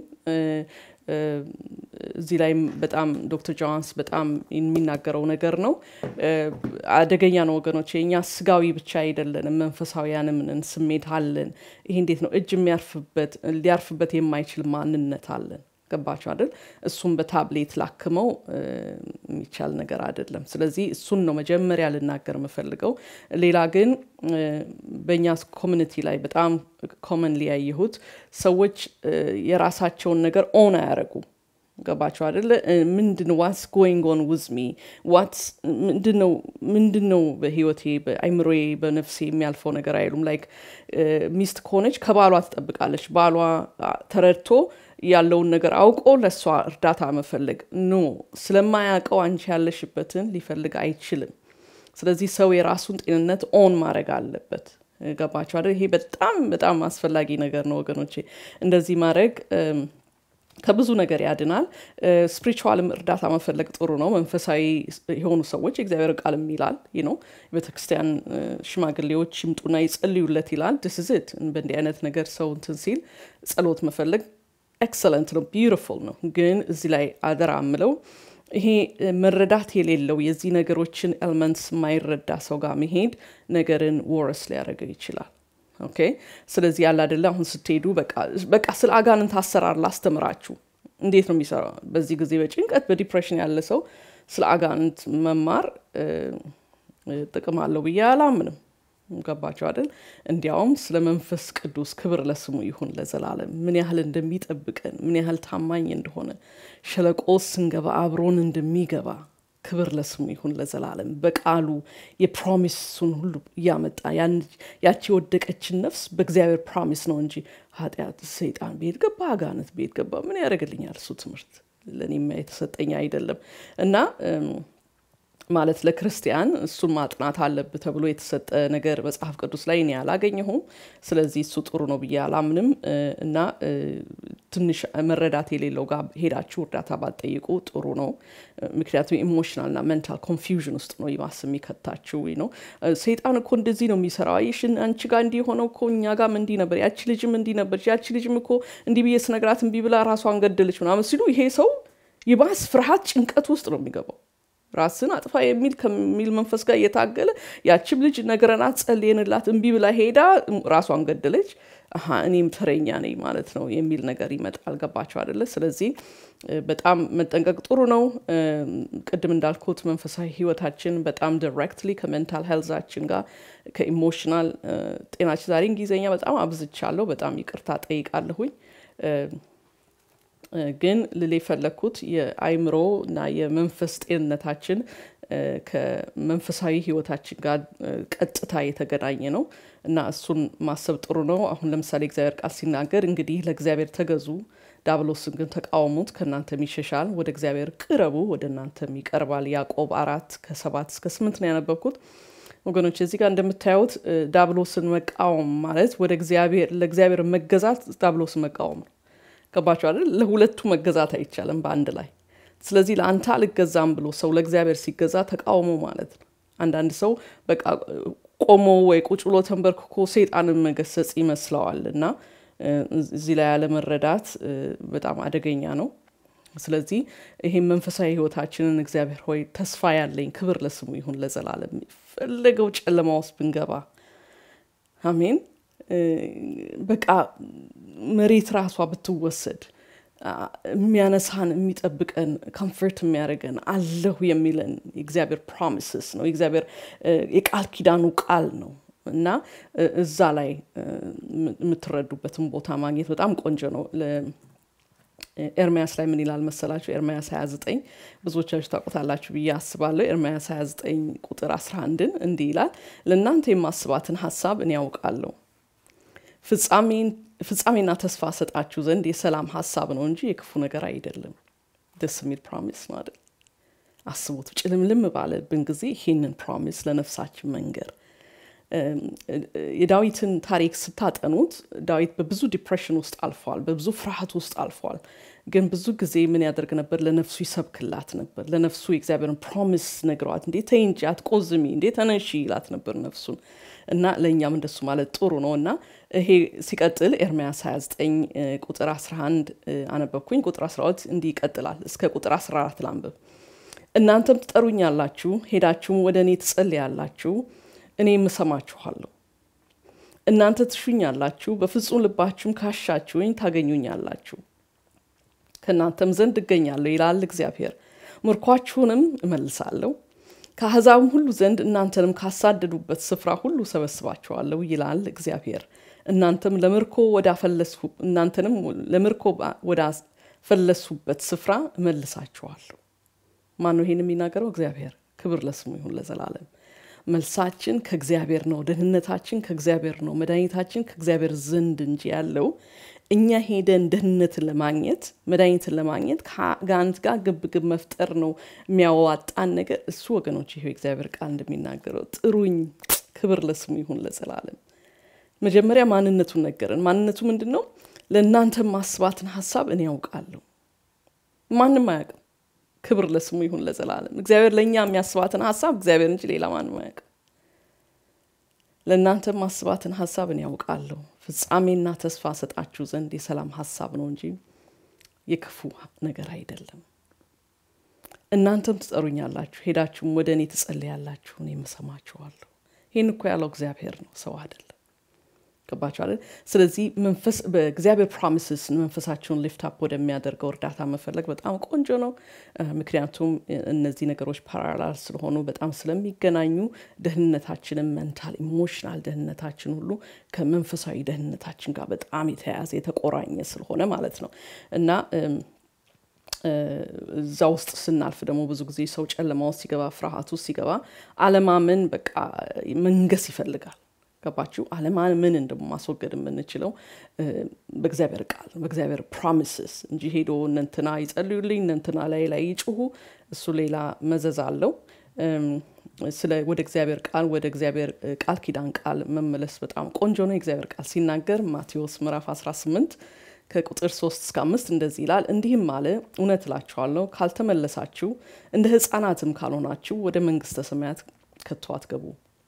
እዚህ ላይም በጣም ዶክተር ጆንስ በጣም የሚናገረው ነገር ነው አደገኛ ነው ወገኖች የእኛ ስጋዊ ብቻ አይደለንም መንፈሳዊያንም ነን ስሜት አለን ይሄ እንዴት ነው እጅ የሚያርፍበት ሊያርፍበት የማይችል ማንነት አለን ገባቸው አይደል እሱም በታብሌት ላክመው የሚቻል ነገር አይደለም ስለዚህ እሱን ነው መጀመሪያ ልናገር የምፈልገው ሌላ ግን በእኛ ኮሚኒቲ ላይ በጣም ኮመንሊ ያየሁት ሰዎች የራሳቸውን ነገር ኦን አያደረጉም ገባቸው አደለ ምንድን ዋትስ ጎይንግ ኦን ውዝ ሚ ዋትስ ምንድን ነው በህይወቴ በአይምሮዬ በነፍሴ የሚያልፈው ነገር አይሉም ላይክ ሚስት ከሆነች ከባሏ ትጠብቃለች ባሏ ተረድቶ ያለውን ነገር አውቆ ለእሷ እርዳታ መፈለግ ኖ ስለማያውቀው አንቺ ያለሽበትን ሊፈልግ አይችልም ስለዚህ ሰው የራሱን ጤንነት ኦን ማድረግ አለበት ገባቸው አይደል ይሄ በጣም በጣም አስፈላጊ ነገር ነው ወገኖቼ እንደዚህ ማድረግ ከብዙ ነገር ያድናል ስፕሪቹዋልም እርዳታ መፈለግ ጥሩ ነው መንፈሳዊ የሆኑ ሰዎች የእግዚአብሔር ቃልም ይላል ነው ቤተክርስቲያን ሽማግሌዎች ይምጡና ይጸልዩለት ይላል ድስዝት በእንዲህ አይነት ነገር ሰው እንትን ሲል ጸሎት መፈለግ ኤክሰለንት ነው ቢዩቲፉል ነው ግን እዚህ ላይ አደራ ምለው ይሄ መረዳት የሌለው የዚህ ነገሮችን ኤልመንትስ የማይረዳ ሰው ጋር መሄድ ነገርን ወረስ ሊያደርገው ይችላል ኦኬ ስለዚህ ያለ አደለ አሁን ስትሄዱ በቃ ስለ አጋንንት አሰራር ላስተምራችሁ እንዴት ነው የሚሰራው በዚህ ጊዜ በጭንቀት በዲፕሬሽን ያለ ሰው ስለ አጋንንት መማር ጥቅም አለው ብዬ አላምንም ገባቸው አይደል እንዲያውም ስለ መንፈስ ቅዱስ ክብር ለስሙ ይሁን ለዘላለም ምን ያህል እንደሚጠብቀን ምን ያህል ታማኝ እንደሆነ ሸለቆ ስንገባ አብሮን እንደሚገባ ክብር ለስሙ ይሁን ለዘላለም በቃሉ የፕሮሚሱን ሁሉ እያመጣ ያቺ የወደቀችን ነፍስ በእግዚአብሔር ፕሮሚስ ነው እንጂ ኃጢአት ሰይጣን ቤት ገባ አጋነት ቤት ገባ ምን ያደርግልኛል እሱ ትምህርት ለእኔማ የተሰጠኝ አይደለም እና ማለት ለክርስቲያን እሱን ማጥናት አለብ ተብሎ የተሰጠ ነገር መጽሐፍ ቅዱስ ላይ እኔ አላገኘሁም ስለዚህ እሱ ጥሩ ነው ብዬ አላምንም እና ትንሽ መረዳት የሌለው ጋር ሄዳችሁ እርዳታ ባጠይቁ ጥሩ ነው ምክንያቱም ኢሞሽናል ና ሜንታል ኮንፊውዥን ውስጥ ነው ይባስ የሚከታችሁ ነው ሰይጣን እኮ እንደዚህ ነው የሚሰራው አይሽን አንቺ ጋር እንዲህ ሆነው እኮ እኛ ጋም እንዲህ ነበር ያቺ ልጅም እንዲህ ነበር ያቺ ልጅም እኮ እንዲህ ብዬ ስነግራት እምቢ ብላ ራሷን ገደለች ምናምን ሲሉ ይሄ ሰው ይባስ ፍርሃት ጭንቀት ውስጥ ነው የሚገባው ራስን አጥፋ የሚል ከሚል መንፈስ ጋር እየታገለ ያችም ልጅ ነገረናት ጸልየንላት እምቢ ብላ ሄዳ ራሷን ገደለች እኔም ተረኛ ነኝ ማለት ነው የሚል ነገር ይመጣል ገባቸው አደለ ስለዚህ በጣም መጠንቀቅ ጥሩ ነው ቅድም እንዳልኩት መንፈሳዊ ህይወታችን በጣም ዲሬክትሊ ከሜንታል ሄልዛችን ጋር ከኢሞሽናል ጤናችን ዛሬ እንግሊዝኛ በጣም አብዝቻለሁ በጣም ይቅርታ ጠይቃለሁኝ ግን ልል የፈለግኩት የአይምሮ እና የመንፈስ ጤንነታችን ከመንፈሳዊ ህይወታችን ጋር ቀጥታ የተገናኘ ነው እና እሱን ማሰብ ጥሩ ነው አሁን ለምሳሌ እግዚአብሔር ቃል ሲናገር እንግዲህ ለእግዚአብሔር ተገዙ ዳብሎስን ግን ተቃወሙት ከእናንተም ይሸሻል ወደ እግዚአብሔር ቅረቡ ወደ እናንተም ይቀርባል ያዕቆብ አራት ከሰባት እስከ ስምንት ነው ያነበብኩት ወገኖች እዚህ ጋር እንደምታዩት ዳብሎስን መቃወም ማለት ወደ እግዚአብሔር ለእግዚአብሔር መገዛት ዳብሎስን መቃወም ነው ገባችሁ አይደል? ለሁለቱ መገዛት አይቻልም በአንድ ላይ። ስለዚህ ለአንተ አልገዛም ብሎ ሰው ለእግዚአብሔር ሲገዛ ተቃውሞ ማለት ነው። አንዳንድ ሰው በቃ ቆሞ ወይ ቁጭ ብሎ ተንበርክኮ ሰይጣንን መገሰጽ ይመስለዋል እና እዚህ ላይ ያለመረዳት በጣም አደገኛ ነው። ስለዚህ ይሄን መንፈሳዊ ህይወታችንን እግዚአብሔር ሆይ ተስፋ ያለኝ ክብር ለስሙ ይሁን ለዘላለም ፈለገው ጨለማ ውስጥ ብንገባ አሜን። በቃ መሬት ራሷ ብትወሰድ የሚያነሳን የሚጠብቀን ኮምፈርት የሚያደርገን አለሁ የሚለን የእግዚአብሔር ፕሮሚስስ ነው። የእግዚአብሔር የቃል ኪዳኑ ቃል ነው እና እዛ ላይ የምትረዱበትን ቦታ ማግኘት በጣም ቆንጆ ነው። ኤርሚያስ ላይ ምን ይላል መሰላችሁ? ኤርሚያስ 29 ብዙዎቻችሁ ታውቁታላችሁ ብዬ አስባለሁ። ኤርሚያስ 29 ቁጥር 11ን እንዲህ ይላል፣ ለእናንተ የማስባትን ሀሳብ እኔ ያውቃለሁ ፍጻሜና ተስፋ ሰጣችሁ ዘንድ የሰላም ሀሳብ ነው እንጂ የክፉ ነገር አይደለም። ደስ የሚል ፕሮሚስ ነው አይደል? አስቡት፣ ጭልምልም ባለብን ጊዜ ይህንን ፕሮሚስ ለነፍሳችን መንገር የዳዊትን ታሪክ ስታጠኑት ዳዊት በብዙ ዲፕሬሽን ውስጥ አልፏል፣ በብዙ ፍርሃት ውስጥ አልፏል። ግን ብዙ ጊዜ ምን ያደርግ ነበር? ለነፍሱ ይሰብክላት ነበር። ለነፍሱ የእግዚአብሔርን ፕሮሚስ ነግረዋት፣ እንዴ ተይ እንጂ አትቆዝሚ፣ እንዴ ተነሺ ይላት ነበር ነፍሱን። እና ለእኛም እንደሱ ማለት ጥሩ ነው። እና ይሄ ሲቀጥል ኤርምያስ 29 ቁጥር 11 አነበብኩኝ። ቁጥር 12 እንዲህ ይቀጥላል። እስከ ቁጥር 14 ላንብብ። እናንተም ትጠሩኛላችሁ፣ ሄዳችሁም ወደ እኔ ትጸልያላችሁ እኔ እሰማችኋለሁ። እናንተ ትሹኛላችሁ፣ በፍጹም ልባችሁም ካሻችሁኝ ታገኙኛላችሁ፣ ከእናንተም ዘንድ እገኛለሁ ይላል እግዚአብሔር። ምርኳችሁንም እመልሳለሁ፣ ከአሕዛብም ሁሉ ዘንድ እናንተንም ካሳደዱበት ስፍራ ሁሉ ሰበስባችኋለሁ ይላል እግዚአብሔር። እናንተም ለምርኮ ወዳፈለስሁ እናንተንም ለምርኮ ወዳፈለሱበት ስፍራ እመልሳችኋለሁ። ማን ነው ይሄን የሚናገረው? እግዚአብሔር። ክብር ለስሙ ይሁን ለዘላለም። መልሳችን ከእግዚአብሔር ነው። ደህንነታችን ከእግዚአብሔር ነው። መድኃኒታችን ከእግዚአብሔር ዘንድ እንጂ ያለው እኛ ሄደን ደህንነትን ለማግኘት መድኃኒትን ለማግኘት ከአጋንንት ጋር ግብግብ መፍጠር ነው የሚያዋጣን ነገር። እሱ ወገኖች ይሄው እግዚአብሔር ቃል እንደሚናገረው ጥሩኝ። ክብር ለስሙ ይሁን ለዘላለም። መጀመሪያ ማንነቱን ነገረን። ማንነቱ ምንድን ነው? ለእናንተ ማስባትን ሀሳብ እኔ ያውቃለሁ፣ ማንም አያውቅም። ክብር ለስሙ ይሁን ለዘላለም። እግዚአብሔር ለእኛ የሚያስባትን ሀሳብ እግዚአብሔር እንጂ ሌላ ማንም አያውቅም። ለእናንተ ማስባትን ሀሳብ እኔ ያውቃለሁ፣ ፍጻሜና ተስፋ ሰጣችሁ ዘንድ የሰላም ሀሳብ ነው እንጂ የክፉ ነገር አይደለም። እናንተም ትጠሩኛላችሁ፣ ሄዳችሁም ወደ እኔ ትጸልያላችሁ፣ እኔም እሰማችኋለሁ። ይህን እኮ ያለው እግዚአብሔር ነው፣ ሰው አይደለም። ገባችኋል? ስለዚህ መንፈስ በእግዚአብሔር ፕሮሚስስ መንፈሳቸውን ሊፍታፕ ወደሚያደርገው እርዳታ መፈለግ በጣም ቆንጆ ነው። ምክንያቱም እነዚህ ነገሮች ፓራላል ስለሆኑ በጣም ስለሚገናኙ ደህንነታችንን መንታል ኢሞሽናል ደህንነታችን ሁሉ ከመንፈሳዊ ደህንነታችን ጋር በጣም የተያያዘ የተቆራኘ ስለሆነ ማለት ነው እና እዛ ውስጥ ስናልፍ ደግሞ ብዙ ጊዜ ሰው ጨለማ ውስጥ ሲገባ፣ ፍርሃት ውስጥ ሲገባ አለማመን በቃ መንገስ ይፈልጋል። ገባችሁ? አለማመንን ደግሞ ማስወገድ የምንችለው በእግዚአብሔር ቃል በእግዚአብሔር ፕሮሚስስ እንጂ ሄዶ እነንትና ይጸልዩልኝ እነንትና ላይ ላይ ይጩሁ፣ እሱ ሌላ መዘዝ አለው። ስለ ወደ እግዚአብሔር ቃል ወደ እግዚአብሔር ቃል ኪዳን ቃል መመለስ በጣም ቆንጆ ነው። የእግዚአብሔር ቃል ሲናገር ማቴዎስ ምዕራፍ 18 ከቁጥር 3 እስከ 5 እንደዚህ ይላል። እንዲህም አለ፣ እውነት እላችኋለሁ ካልተመለሳችሁ እንደ ሕፃናትም ካልሆናችሁ ወደ መንግስተ ሰማያት ከቶ አትገቡ።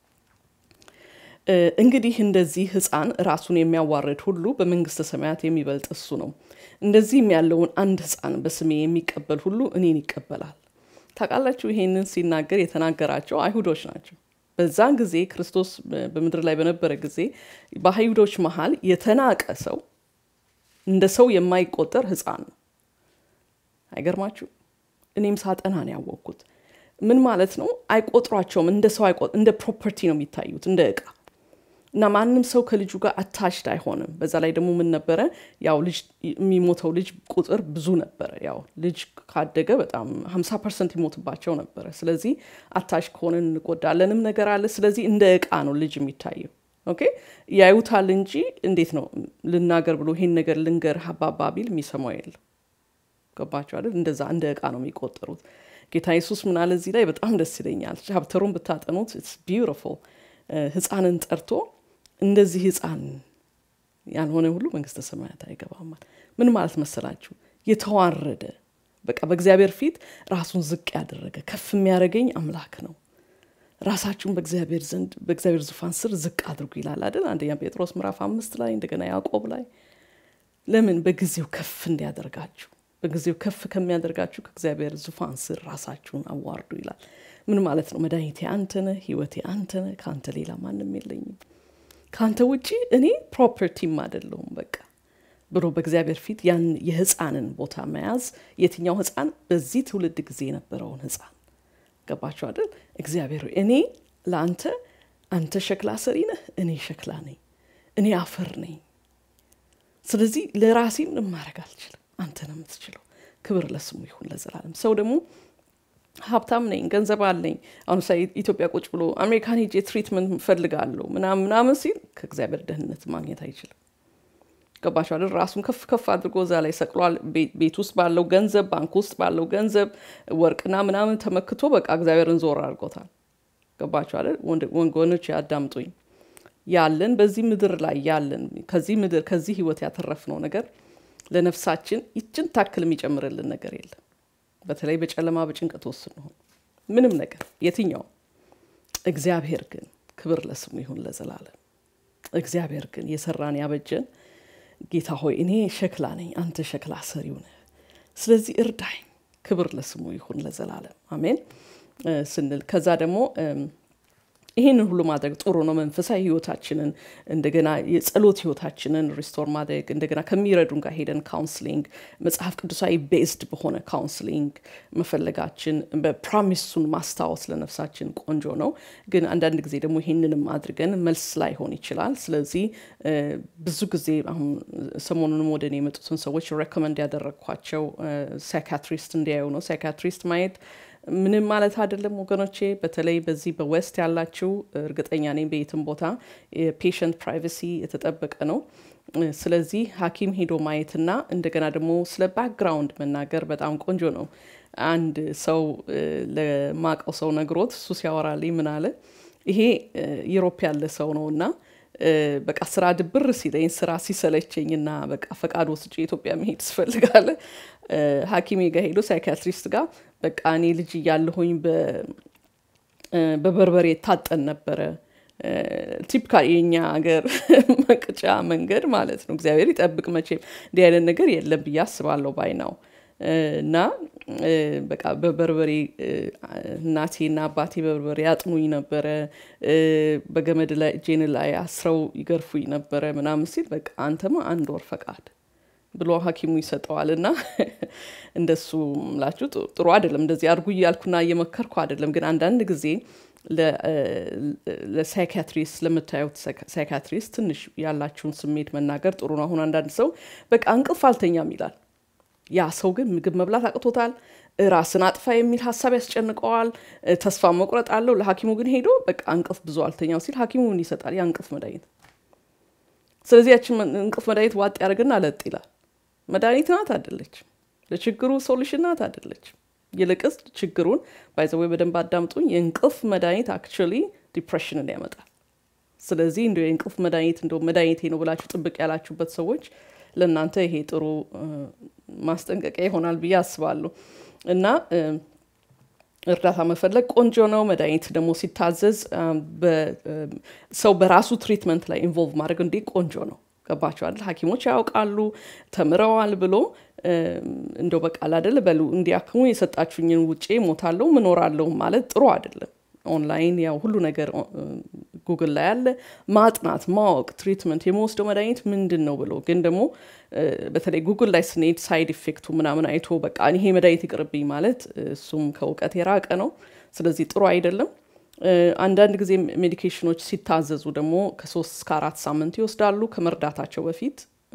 እንግዲህ እንደዚህ ሕፃን ራሱን የሚያዋርድ ሁሉ በመንግስተ ሰማያት የሚበልጥ እሱ ነው። እንደዚህም ያለውን አንድ ሕፃን በስሜ የሚቀበል ሁሉ እኔን ይቀበላል። ታውቃላችሁ፣ ይሄንን ሲናገር የተናገራቸው አይሁዶች ናቸው። በዛን ጊዜ ክርስቶስ በምድር ላይ በነበረ ጊዜ በአይሁዶች መሀል የተናቀ ሰው እንደ ሰው የማይቆጠር ህፃን ነው። አይገርማችሁ? እኔም ሳጠና ነው ያወቅኩት። ምን ማለት ነው? አይቆጥሯቸውም። እንደ ሰው እንደ ፕሮፐርቲ ነው የሚታዩት፣ እንደ እቃ እና ማንም ሰው ከልጁ ጋር አታችድ አይሆንም። በዛ ላይ ደግሞ ምን ነበረ? ያው ልጅ የሚሞተው ልጅ ቁጥር ብዙ ነበረ። ያው ልጅ ካደገ በጣም ሀምሳ ፐርሰንት ይሞትባቸው ነበረ። ስለዚህ አታች ከሆንን እንጎዳለንም ነገር አለ። ስለዚህ እንደ እቃ ነው ልጅ የሚታየው። ኦኬ ያዩታል እንጂ እንዴት ነው ልናገር ብሎ ይሄን ነገር ልንገር ሀባባ ቢል የሚሰማው የለም። ገባቸው አይደል? እንደዛ እንደ እቃ ነው የሚቆጠሩት። ጌታ ኢየሱስ ምን አለ እዚህ ላይ በጣም ደስ ይለኛል። ቻፕተሩን ብታጠኑት ኢትስ ቢዩቲፉል። ህፃንን ጠርቶ እንደዚህ ህፃን ያልሆነ ሁሉ መንግስተ ሰማያት አይገባም። ምን ማለት መሰላችሁ? የተዋረደ በቃ በእግዚአብሔር ፊት ራሱን ዝቅ ያደረገ ከፍ የሚያደርገኝ አምላክ ነው። ራሳችሁን በእግዚአብሔር ዘንድ በእግዚአብሔር ዙፋን ስር ዝቅ አድርጉ ይላል አይደል? አንደኛ ጴጥሮስ ምዕራፍ አምስት ላይ እንደገና ያዕቆብ ላይ ለምን በጊዜው ከፍ እንዲያደርጋችሁ በጊዜው ከፍ ከሚያደርጋችሁ ከእግዚአብሔር ዙፋን ስር ራሳችሁን አዋርዱ ይላል። ምን ማለት ነው? መድኃኒቴ አንተ ነህ፣ ህይወቴ አንተ ነህ፣ ከአንተ ሌላ ማንም የለኝም፣ ከአንተ ውጪ እኔ ፕሮፐርቲም አይደለሁም በቃ ብሎ በእግዚአብሔር ፊት ያን የህፃንን ቦታ መያዝ። የትኛው ህፃን? በዚህ ትውልድ ጊዜ የነበረውን ህፃን ገባችሁ አይደል? እግዚአብሔር እኔ ለአንተ አንተ ሸክላ ሰሪ ነህ፣ እኔ ሸክላ ነኝ፣ እኔ አፈር ነኝ። ስለዚህ ለራሴ ምንም ማድረግ አልችልም፣ አንተ ነው የምትችለው። ክብር ለስሙ ይሁን ለዘላለም። ሰው ደግሞ ሀብታም ነኝ፣ ገንዘብ አለኝ። አሁን ምሳሌ ኢትዮጵያ ቁጭ ብሎ አሜሪካን ሄጄ ትሪትመንት እፈልጋለሁ ምናምን ምናምን ሲል ከእግዚአብሔር ደህንነት ማግኘት አይችልም። ገባቸው አይደል? ራሱን ከፍ ከፍ አድርጎ እዛ ላይ ሰቅሏል። ቤት ውስጥ ባለው ገንዘብ፣ ባንክ ውስጥ ባለው ገንዘብ፣ ወርቅና ምናምን ተመክቶ በቃ እግዚአብሔርን ዞር አድርጎታል። ገባቸው አይደል? ወንጎኖች ያዳምጡኝ። ያለን በዚህ ምድር ላይ ያለን ከዚህ ምድር ከዚህ ህይወት ያተረፍነው ነገር ለነፍሳችን ይችን ታክል የሚጨምርልን ነገር የለም። በተለይ በጨለማ በጭንቀት ውስጥ ስንሆን ምንም ነገር የትኛው እግዚአብሔር ግን ክብር ለስሙ ይሁን ለዘላለም። እግዚአብሔር ግን የሰራን ያበጀን ጌታ ሆይ እኔ ሸክላ ነኝ፣ አንተ ሸክላ ሰሪው ነህ። ስለዚህ እርዳኝ። ክብር ለስሙ ይሁን ለዘላለም አሜን ስንል ከዛ ደግሞ ይህንን ሁሉ ማድረግ ጥሩ ነው። መንፈሳዊ ህይወታችንን እንደገና የጸሎት ህይወታችንን ሪስቶር ማድረግ እንደገና ከሚረዱን ጋር ሄደን ካውንስሊንግ መጽሐፍ ቅዱሳዊ ቤዝድ በሆነ ካውንስሊንግ መፈለጋችን በፕሮሚሱን ማስታወስ ለነፍሳችን ቆንጆ ነው። ግን አንዳንድ ጊዜ ደግሞ ይህንንም አድርገን መልስ ላይሆን ይችላል። ስለዚህ ብዙ ጊዜ አሁን ሰሞኑንም ወደ እኔ የመጡትን ሰዎች ሬኮመንድ ያደረግኳቸው ሳይካትሪስት እንዲያዩ ነው። ሳይካትሪስት ማየት ምንም ማለት አይደለም ወገኖቼ። በተለይ በዚህ በዌስት ያላችሁ እርግጠኛ ነኝ በየትም ቦታ የፔሸንት ፕራይቬሲ የተጠበቀ ነው። ስለዚህ ሐኪም ሄዶ ማየትና እንደገና ደግሞ ስለ ባክግራውንድ መናገር በጣም ቆንጆ ነው። አንድ ሰው ለማቀው ሰው ነግሮት እሱ ሲያወራልኝ ምን አለ፣ ይሄ ዩሮፕ ያለ ሰው ነው እና በቃ ስራ ድብር ሲለኝ ስራ ሲሰለቸኝና በቃ ፈቃድ ወስጄ ኢትዮጵያ መሄድ ስፈልጋለ ሐኪሜ ጋር ሄዶ ሳይካትሪስት ጋር በቃ እኔ ልጅ እያለሁኝ በበርበሬ ታጠን ነበረ። ቲፒካል የኛ ሀገር መቅጫ መንገድ ማለት ነው። እግዚአብሔር ይጠብቅ። መቼም እንዲህ አይነት ነገር የለም ብዬ አስባለሁ ባይ ነው እና በቃ በበርበሬ እናቴና አባቴ በበርበሬ ያጥኑኝ ነበረ። በገመድ ላይ እጄን ላይ አስረው ይገርፉኝ ነበረ ምናምን ሲል በቃ አንተማ አንድ ወር ፈቃድ ብሎ ሐኪሙ ይሰጠዋል። እና እንደሱ ምላችሁ ጥሩ አይደለም። እንደዚህ አድርጉ እያልኩና እየመከርኩ አይደለም። ግን አንዳንድ ጊዜ ለሳይካትሪስት ለምታዩት ሳይካትሪስት ትንሽ ያላችሁን ስሜት መናገር ጥሩ ነው። አሁን አንዳንድ ሰው በቃ እንቅልፍ አልተኛም ይላል። ያ ሰው ግን ምግብ መብላት አቅቶታል፣ ራስን አጥፋ የሚል ሀሳብ ያስጨንቀዋል፣ ተስፋ መቁረጥ አለው። ለሐኪሙ ግን ሄዶ በቃ እንቅልፍ ብዙ አልተኛው ሲል ሐኪሙ ምን ይሰጣል? ያ እንቅልፍ መድኃኒት። ስለዚህ ያችን እንቅልፍ መድኃኒት ዋጥ ያደርግና ለጥ ይላል። መድኃኒት ናት አይደለችም። ለችግሩ ሶሉሽን ናት አይደለችም። ይልቅስ ችግሩን ባይዘወይ በደንብ አዳምጡኝ። የእንቅልፍ መድኃኒት አክቹዋሊ ዲፕሬሽንን ያመጣል። ስለዚህ እንዲ የእንቅልፍ መድኃኒት እንደ መድኃኒቴ ነው ብላችሁ ጥብቅ ያላችሁበት ሰዎች ለእናንተ ይሄ ጥሩ ማስጠንቀቂያ ይሆናል ብዬ አስባለሁ። እና እርዳታ መፈለግ ቆንጆ ነው። መድኃኒት ደግሞ ሲታዘዝ ሰው በራሱ ትሪትመንት ላይ ኢንቮልቭ ማድረግ እንዴ ቆንጆ ነው። ገባቸው አይደል? ሐኪሞች ያውቃሉ ተምረዋል ብሎ እንደው በቃል አይደል በሉ እንዲያክሙ የሰጣችሁኝን ውጬ ሞታለሁ ምኖራለሁ ማለት ጥሩ አይደለም። ኦንላይን ያው ሁሉ ነገር ጉግል ላይ ያለ ማጥናት ማወቅ ትሪትመንት የመወስደው መድኃኒት ምንድን ነው ብሎ ግን ደግሞ በተለይ ጉግል ላይ ስንሄድ ሳይድ ኢፌክቱ ምናምን አይቶ በቃ ይሄ መድኃኒት ይቅርብኝ ማለት እሱም ከእውቀት የራቀ ነው። ስለዚህ ጥሩ አይደለም። አንዳንድ ጊዜ ሜዲኬሽኖች ሲታዘዙ ደግሞ ከሶስት እስከ አራት ሳምንት ይወስዳሉ። ከመርዳታቸው በፊት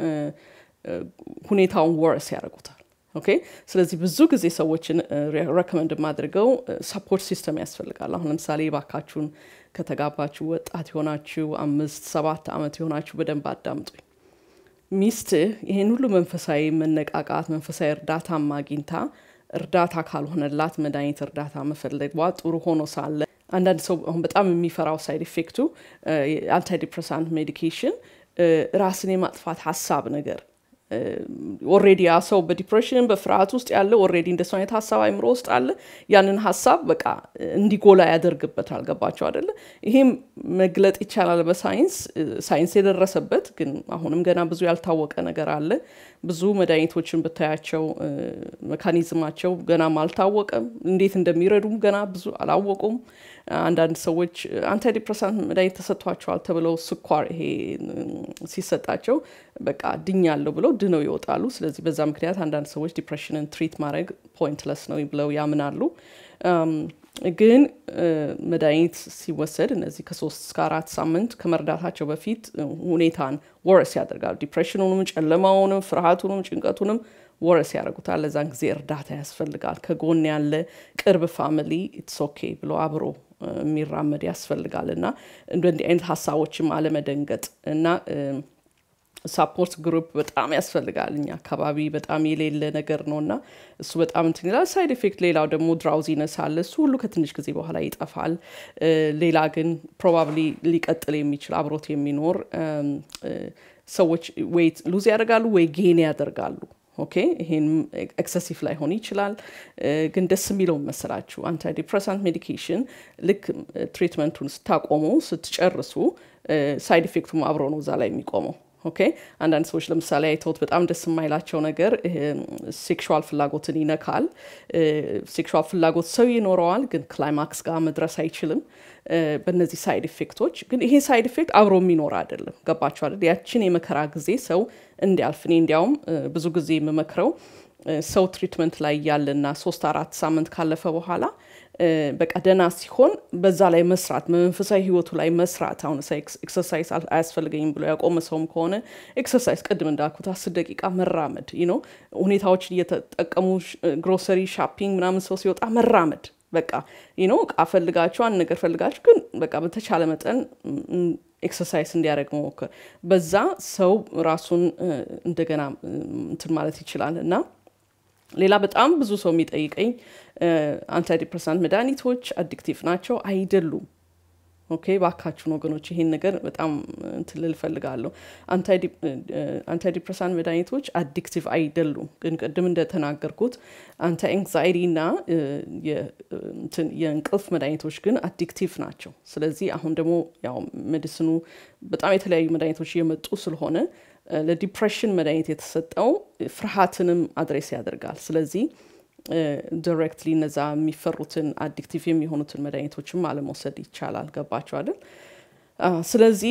ሁኔታውን ወርስ ያደርጉታል። ኦኬ ስለዚህ ብዙ ጊዜ ሰዎችን ረከመንድ የማድርገው ሰፖርት ሲስተም ያስፈልጋል። አሁን ለምሳሌ ባካችሁን ከተጋባችሁ ወጣት የሆናችሁ አምስት ሰባት ዓመት የሆናችሁ በደንብ አዳምጡኝ። ሚስትህ ይህን ሁሉ መንፈሳዊ መነቃቃት መንፈሳዊ እርዳታም አግኝታ እርዳታ ካልሆነላት መድኃኒት እርዳታ መፈለጓ ጥሩ ሆኖ ሳለ አንዳንድ ሰው አሁን በጣም የሚፈራው ሳይድ ኢፌክቱ አንታይዲፕሬሳንት ሜዲኬሽን ራስን የማጥፋት ሀሳብ ነገር ኦሬዲ ያ ሰው በዲፕሬሽን በፍርሃት ውስጥ ያለ ኦሬዲ እንደሱ አይነት ሀሳብ አይምሮ ውስጥ አለ። ያንን ሀሳብ በቃ እንዲጎላ ያደርግበታል። ገባቸው አደለ? ይሄም መግለጥ ይቻላል በሳይንስ ሳይንስ የደረሰበት ግን አሁንም ገና ብዙ ያልታወቀ ነገር አለ። ብዙ መድኃኒቶችን ብታያቸው መካኒዝማቸው ገናም አልታወቀም። እንዴት እንደሚረዱም ገና ብዙ አላወቁም። አንዳንድ ሰዎች አንታይዲፕረሳንት መድኃኒት ተሰጥቷቸዋል ተብለው ስኳር ይሄ ሲሰጣቸው በቃ ድኛለሁ ብለው ድነው ይወጣሉ። ስለዚህ በዛ ምክንያት አንዳንድ ሰዎች ዲፕሬሽንን ትሪት ማድረግ ፖይንትለስ ነው ብለው ያምናሉ። ግን መድኃኒት ሲወሰድ እነዚህ ከሶስት እስከ አራት ሳምንት ከመርዳታቸው በፊት ሁኔታን ወረስ ያደርጋሉ። ዲፕሬሽኑንም፣ ጨለማውንም፣ ፍርሃቱንም፣ ጭንቀቱንም ወረስ ያደርጉታል። ለዛን ጊዜ እርዳታ ያስፈልጋል። ከጎን ያለ ቅርብ ፋሚሊ ኢትስ ኦኬ ብሎ አብሮ የሚራመድ ያስፈልጋል እና እንዲህ አይነት ሀሳቦችም አለመደንገጥ እና ሳፖርት ግሩፕ በጣም ያስፈልጋል። እኛ አካባቢ በጣም የሌለ ነገር ነው እና እሱ በጣም እንትን ይላል። ሳይድ ኢፌክት ሌላው ደግሞ ድራውዚነስ አለ። እሱ ሁሉ ከትንሽ ጊዜ በኋላ ይጠፋል። ሌላ ግን ፕሮባብሊ ሊቀጥል የሚችል አብሮት የሚኖር ሰዎች ወይ ሉዝ ያደርጋሉ ወይ ጌን ያደርጋሉ። ኦኬ ይሄን ኤክሰሲቭ ላይሆን ይችላል። ግን ደስ የሚለው መሰላችሁ አንታይዲፕሬሳንት ሜዲኬሽን ልክ ትሪትመንቱን ስታቆሙ ስትጨርሱ ሳይድ ኢፌክቱም አብሮ ነው እዛ ላይ የሚቆመው። ኦኬ አንዳንድ ሰዎች ለምሳሌ አይተውት በጣም ደስ የማይላቸው ነገር ሴክሹዋል ፍላጎትን ይነካል። ሴክሹዋል ፍላጎት ሰው ይኖረዋል፣ ግን ክላይማክስ ጋር መድረስ አይችልም። በእነዚህ ሳይድ ኢፌክቶች ግን ይሄ ሳይድ ኢፌክት አብሮ የሚኖር አይደለም። ገባቸው አይደል? ያችን የመከራ ጊዜ ሰው እንዲያልፍ እኔ እንዲያውም ብዙ ጊዜ የምመክረው ሰው ትሪትመንት ላይ ያለና ሶስት አራት ሳምንት ካለፈ በኋላ በቃ ደህና ሲሆን በዛ ላይ መስራት በመንፈሳዊ ህይወቱ ላይ መስራት። አሁን ኤክሰርሳይዝ አያስፈልገኝም ብሎ ያቆመ ሰውም ከሆነ ኤክሰርሳይዝ ቅድም እንዳልኩት አስር ደቂቃ መራመድ ነው። ሁኔታዎችን እየተጠቀሙ ግሮሰሪ ሻፒንግ ምናምን ሰው ሲወጣ መራመድ በቃ ነው። እቃ ፈልጋችሁ አንድ ነገር ፈልጋችሁ ግን በቃ በተቻለ መጠን ኤክሰርሳይዝ እንዲያደርግ መሞከር። በዛ ሰው ራሱን እንደገና እንትን ማለት ይችላል እና ሌላ በጣም ብዙ ሰው የሚጠይቀኝ አንታይዲፕረሳንት መድኃኒቶች አዲክቲቭ ናቸው አይደሉም? ኦኬ ባካችሁን ወገኖች ይሄን ነገር በጣም እንትን ልል እፈልጋለሁ። አንታይዲፕረሳንት መድኃኒቶች አዲክቲቭ አይደሉም፣ ግን ቅድም እንደተናገርኩት አንታይ ኤንግዛይቲ እና የእንቅልፍ መድኃኒቶች ግን አዲክቲቭ ናቸው። ስለዚህ አሁን ደግሞ ያው ሜዲስኑ በጣም የተለያዩ መድኃኒቶች እየመጡ ስለሆነ ለዲፕሬሽን መድኃኒት የተሰጠው ፍርሃትንም አድሬስ ያደርጋል። ስለዚህ ዲሬክትሊ እነዛ የሚፈሩትን አዲክቲቭ የሚሆኑትን መድኃኒቶችም አለመውሰድ ይቻላል። ገባቸው አይደል? ስለዚህ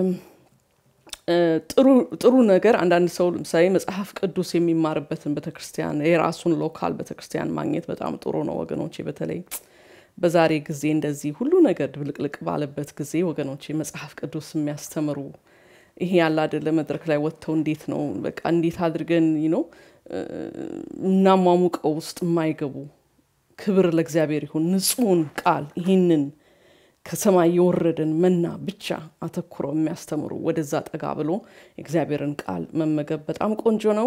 ጥሩ ነገር አንዳንድ ሰው ለምሳሌ መጽሐፍ ቅዱስ የሚማርበትን ቤተክርስቲያን የራሱን ሎካል ቤተክርስቲያን ማግኘት በጣም ጥሩ ነው ወገኖቼ። በተለይ በዛሬ ጊዜ እንደዚህ ሁሉ ነገር ድብልቅልቅ ባለበት ጊዜ ወገኖቼ መጽሐፍ ቅዱስ የሚያስተምሩ ይሄ ያለ አይደለ መድረክ ላይ ወጥተው እንዴት ነው በቃ እንዴት አድርገን ነው እናሟሙቀው ውስጥ የማይገቡ ክብር ለእግዚአብሔር ይሁን ንጹሕን ቃል ይህንን ከሰማይ የወረደን መና ብቻ አተኩረው የሚያስተምሩ ወደዛ ጠጋ ብሎ የእግዚአብሔርን ቃል መመገብ በጣም ቆንጆ ነው።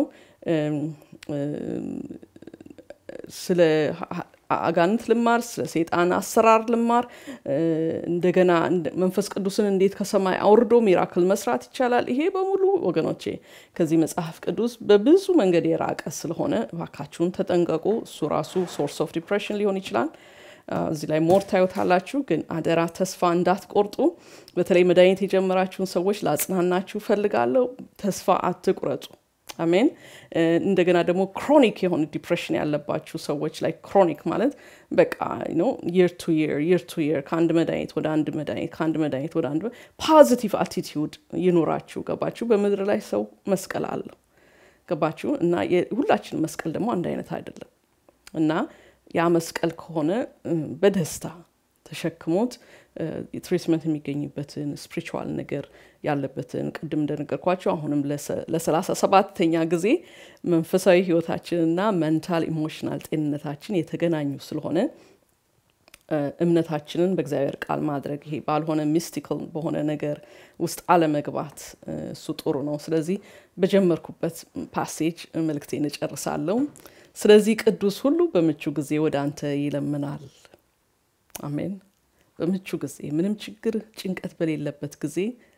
ስለ አጋንንት ልማር፣ ስለ ሴጣን አሰራር ልማር፣ እንደገና መንፈስ ቅዱስን እንዴት ከሰማይ አውርዶ ሚራክል መስራት ይቻላል። ይሄ በሙሉ ወገኖቼ ከዚህ መጽሐፍ ቅዱስ በብዙ መንገድ የራቀ ስለሆነ እባካችሁን ተጠንቀቁ። እሱ ራሱ ሶርስ ኦፍ ዲፕሬሽን ሊሆን ይችላል። እዚህ ላይ ሞር ታዩታላችሁ። ግን አደራ ተስፋ እንዳትቆርጡ። በተለይ መድኃኒት የጀመራችሁን ሰዎች ላጽናናችሁ ፈልጋለሁ። ተስፋ አትቁረጡ። አሜን። እንደገና ደግሞ ክሮኒክ የሆነ ዲፕሬሽን ያለባችሁ ሰዎች ላይ ክሮኒክ ማለት በቃ የር ቱ የር የር ቱ የር ከአንድ መድኃኒት ወደ አንድ መድኃኒት ከአንድ መድኃኒት ወደ አንድ ፖዚቲቭ አቲቲዩድ ይኑራችሁ። ገባችሁ? በምድር ላይ ሰው መስቀል አለው። ገባችሁ? እና ሁላችንም መስቀል ደግሞ አንድ አይነት አይደለም እና ያ መስቀል ከሆነ በደስታ ተሸክሞት ትሪትመንት የሚገኝበትን ስፒሪቹዋል ነገር ያለበትን ቅድም እንደነገርኳቸው አሁንም ለሰላሳ ሰባተኛ ጊዜ መንፈሳዊ ህይወታችንና መንታል ኢሞሽናል ጤንነታችን የተገናኙ ስለሆነ እምነታችንን በእግዚአብሔር ቃል ማድረግ ይሄ ባልሆነ ሚስቲካል በሆነ ነገር ውስጥ አለመግባት እሱ ጥሩ ነው። ስለዚህ በጀመርኩበት ፓሴጅ መልእክቴን እጨርሳለሁ። ስለዚህ ቅዱስ ሁሉ በምቹ ጊዜ ወደ አንተ ይለምናል። አሜን። በምቹ ጊዜ ምንም ችግር ጭንቀት በሌለበት ጊዜ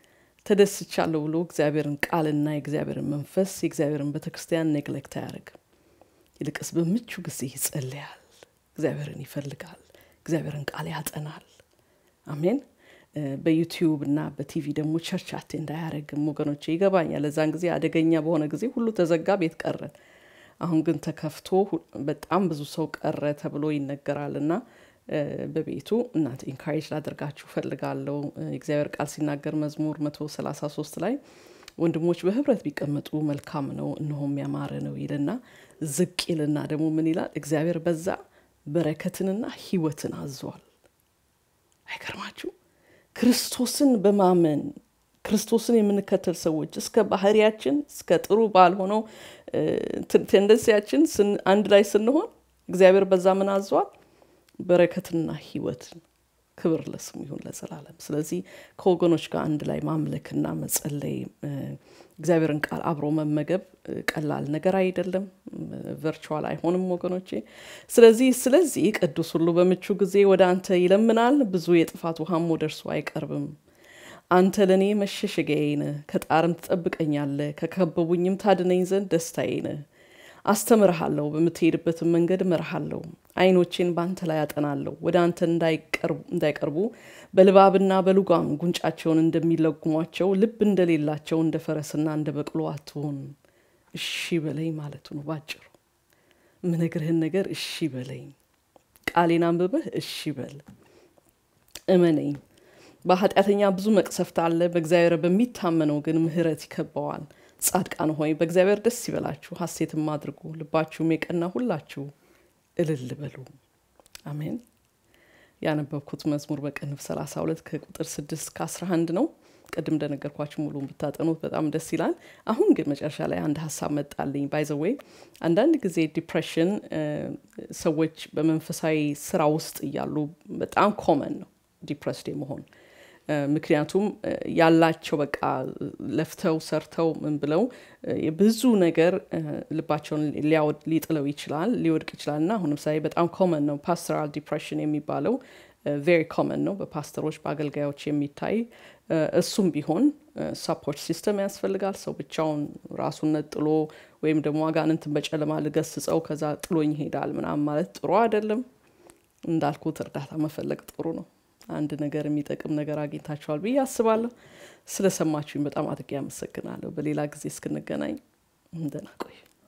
ተደስቻለሁ ብሎ እግዚአብሔርን ቃልና የእግዚአብሔርን መንፈስ የእግዚአብሔርን ቤተክርስቲያን ኔግሌክት አያደርግም። ይልቅስ በምቹ ጊዜ ይጸልያል፣ እግዚአብሔርን ይፈልጋል፣ እግዚአብሔርን ቃል ያጠናል። አሜን። በዩቲዩብ እና በቲቪ ደግሞ ቸርች አቴንድ አያደርግም። ወገኖቼ ይገባኛል። ለዛን ጊዜ አደገኛ በሆነ ጊዜ ሁሉ ተዘጋ፣ ቤት ቀረን። አሁን ግን ተከፍቶ በጣም ብዙ ሰው ቀረ ተብሎ ይነገራል እና በቤቱ እናንተ ኢንካሬጅ ላደርጋችሁ ፈልጋለሁ። የእግዚአብሔር ቃል ሲናገር መዝሙር መቶ ሰላሳ ሶስት ላይ ወንድሞች በህብረት ቢቀመጡ መልካም ነው እነሆም ያማረ ነው ይልና ዝቅ ይልና ደግሞ ምን ይላል? እግዚአብሔር በዛ በረከትንና ህይወትን አዟል። አይገርማችሁ? ክርስቶስን በማመን ክርስቶስን የምንከተል ሰዎች እስከ ባህሪያችን እስከ ጥሩ ባልሆነው ቴንደንሲያችን አንድ ላይ ስንሆን እግዚአብሔር በዛ ምን አዟል? በረከትና ህይወትን። ክብር ለስሙ ይሁን ለዘላለም። ስለዚህ ከወገኖች ጋር አንድ ላይ ማምለክና መጸለይ እግዚአብሔርን ቃል አብሮ መመገብ ቀላል ነገር አይደለም። ቨርቹዋል አይሆንም ወገኖቼ። ስለዚህ ስለዚህ ቅዱስ ሁሉ በምቹ ጊዜ ወደ አንተ ይለምናል፣ ብዙ የጥፋት ውሃም ወደ እርሱ አይቀርብም። አንተ ለእኔ መሸሸጊያዬ ነህ፣ ከጣርም ትጠብቀኛለህ፣ ከከበቡኝም ታድነኝ ዘንድ ደስታዬ ነህ። አስተምርሃለሁ፣ በምትሄድበትም መንገድ እመርሃለሁ። ዓይኖቼን በአንተ ላይ አጠናለሁ። ወደ አንተ እንዳይቀርቡ በልባብና በሉጋም ጉንጫቸውን እንደሚለጉሟቸው ልብ እንደሌላቸው እንደ ፈረስና እንደ በቅሎ አትሆን። እሺ በለኝ ማለቱ ነው ባጭሩ። ምነግርህን ነገር እሺ በለኝ። ቃሌን አንብበህ እሺ በል፣ እመነኝ። በኃጢአተኛ ብዙ መቅሰፍት አለ፣ በእግዚአብሔር በሚታመነው ግን ምሕረት ይከበዋል። ጻድቃን ሆይ በእግዚአብሔር ደስ ይበላችሁ፣ ሐሴትም አድርጉ፣ ልባችሁም የቀና ሁላችሁ እልል በሉ። አሜን። ያነበብኩት መዝሙር በቅንፍ 32 ከቁጥር 6 እስከ 11 ነው። ቅድም እንደነገርኳችሁ ሙሉን ብታጠኑት በጣም ደስ ይላል። አሁን ግን መጨረሻ ላይ አንድ ሀሳብ መጣልኝ። ባይዘዌይ አንዳንድ ጊዜ ዲፕሬሽን ሰዎች በመንፈሳዊ ስራ ውስጥ እያሉ በጣም ኮመን ነው ዲፕረስድ መሆን ምክንያቱም ያላቸው በቃ ለፍተው ሰርተው ምን ብለው ብዙ ነገር ልባቸውን ሊጥለው ይችላል ሊወድቅ ይችላል እና አሁን ምሳሌ በጣም ኮመን ነው ፓስተራል ዲፕሬሽን የሚባለው ቬሪ ኮመን ነው በፓስተሮች በአገልጋዮች የሚታይ እሱም ቢሆን ሰፖርት ሲስተም ያስፈልጋል ሰው ብቻውን ራሱን ነጥሎ ወይም ደግሞ አጋንንትን በጨለማ ልገስጸው ከዛ ጥሎኝ ይሄዳል ምናምን ማለት ጥሩ አይደለም እንዳልኩት እርዳታ መፈለግ ጥሩ ነው አንድ ነገር የሚጠቅም ነገር አግኝታችኋል ብዬ አስባለሁ። ስለሰማችሁኝ በጣም አድርጌ አመሰግናለሁ። በሌላ ጊዜ እስክንገናኝ እንደና ቆዩ።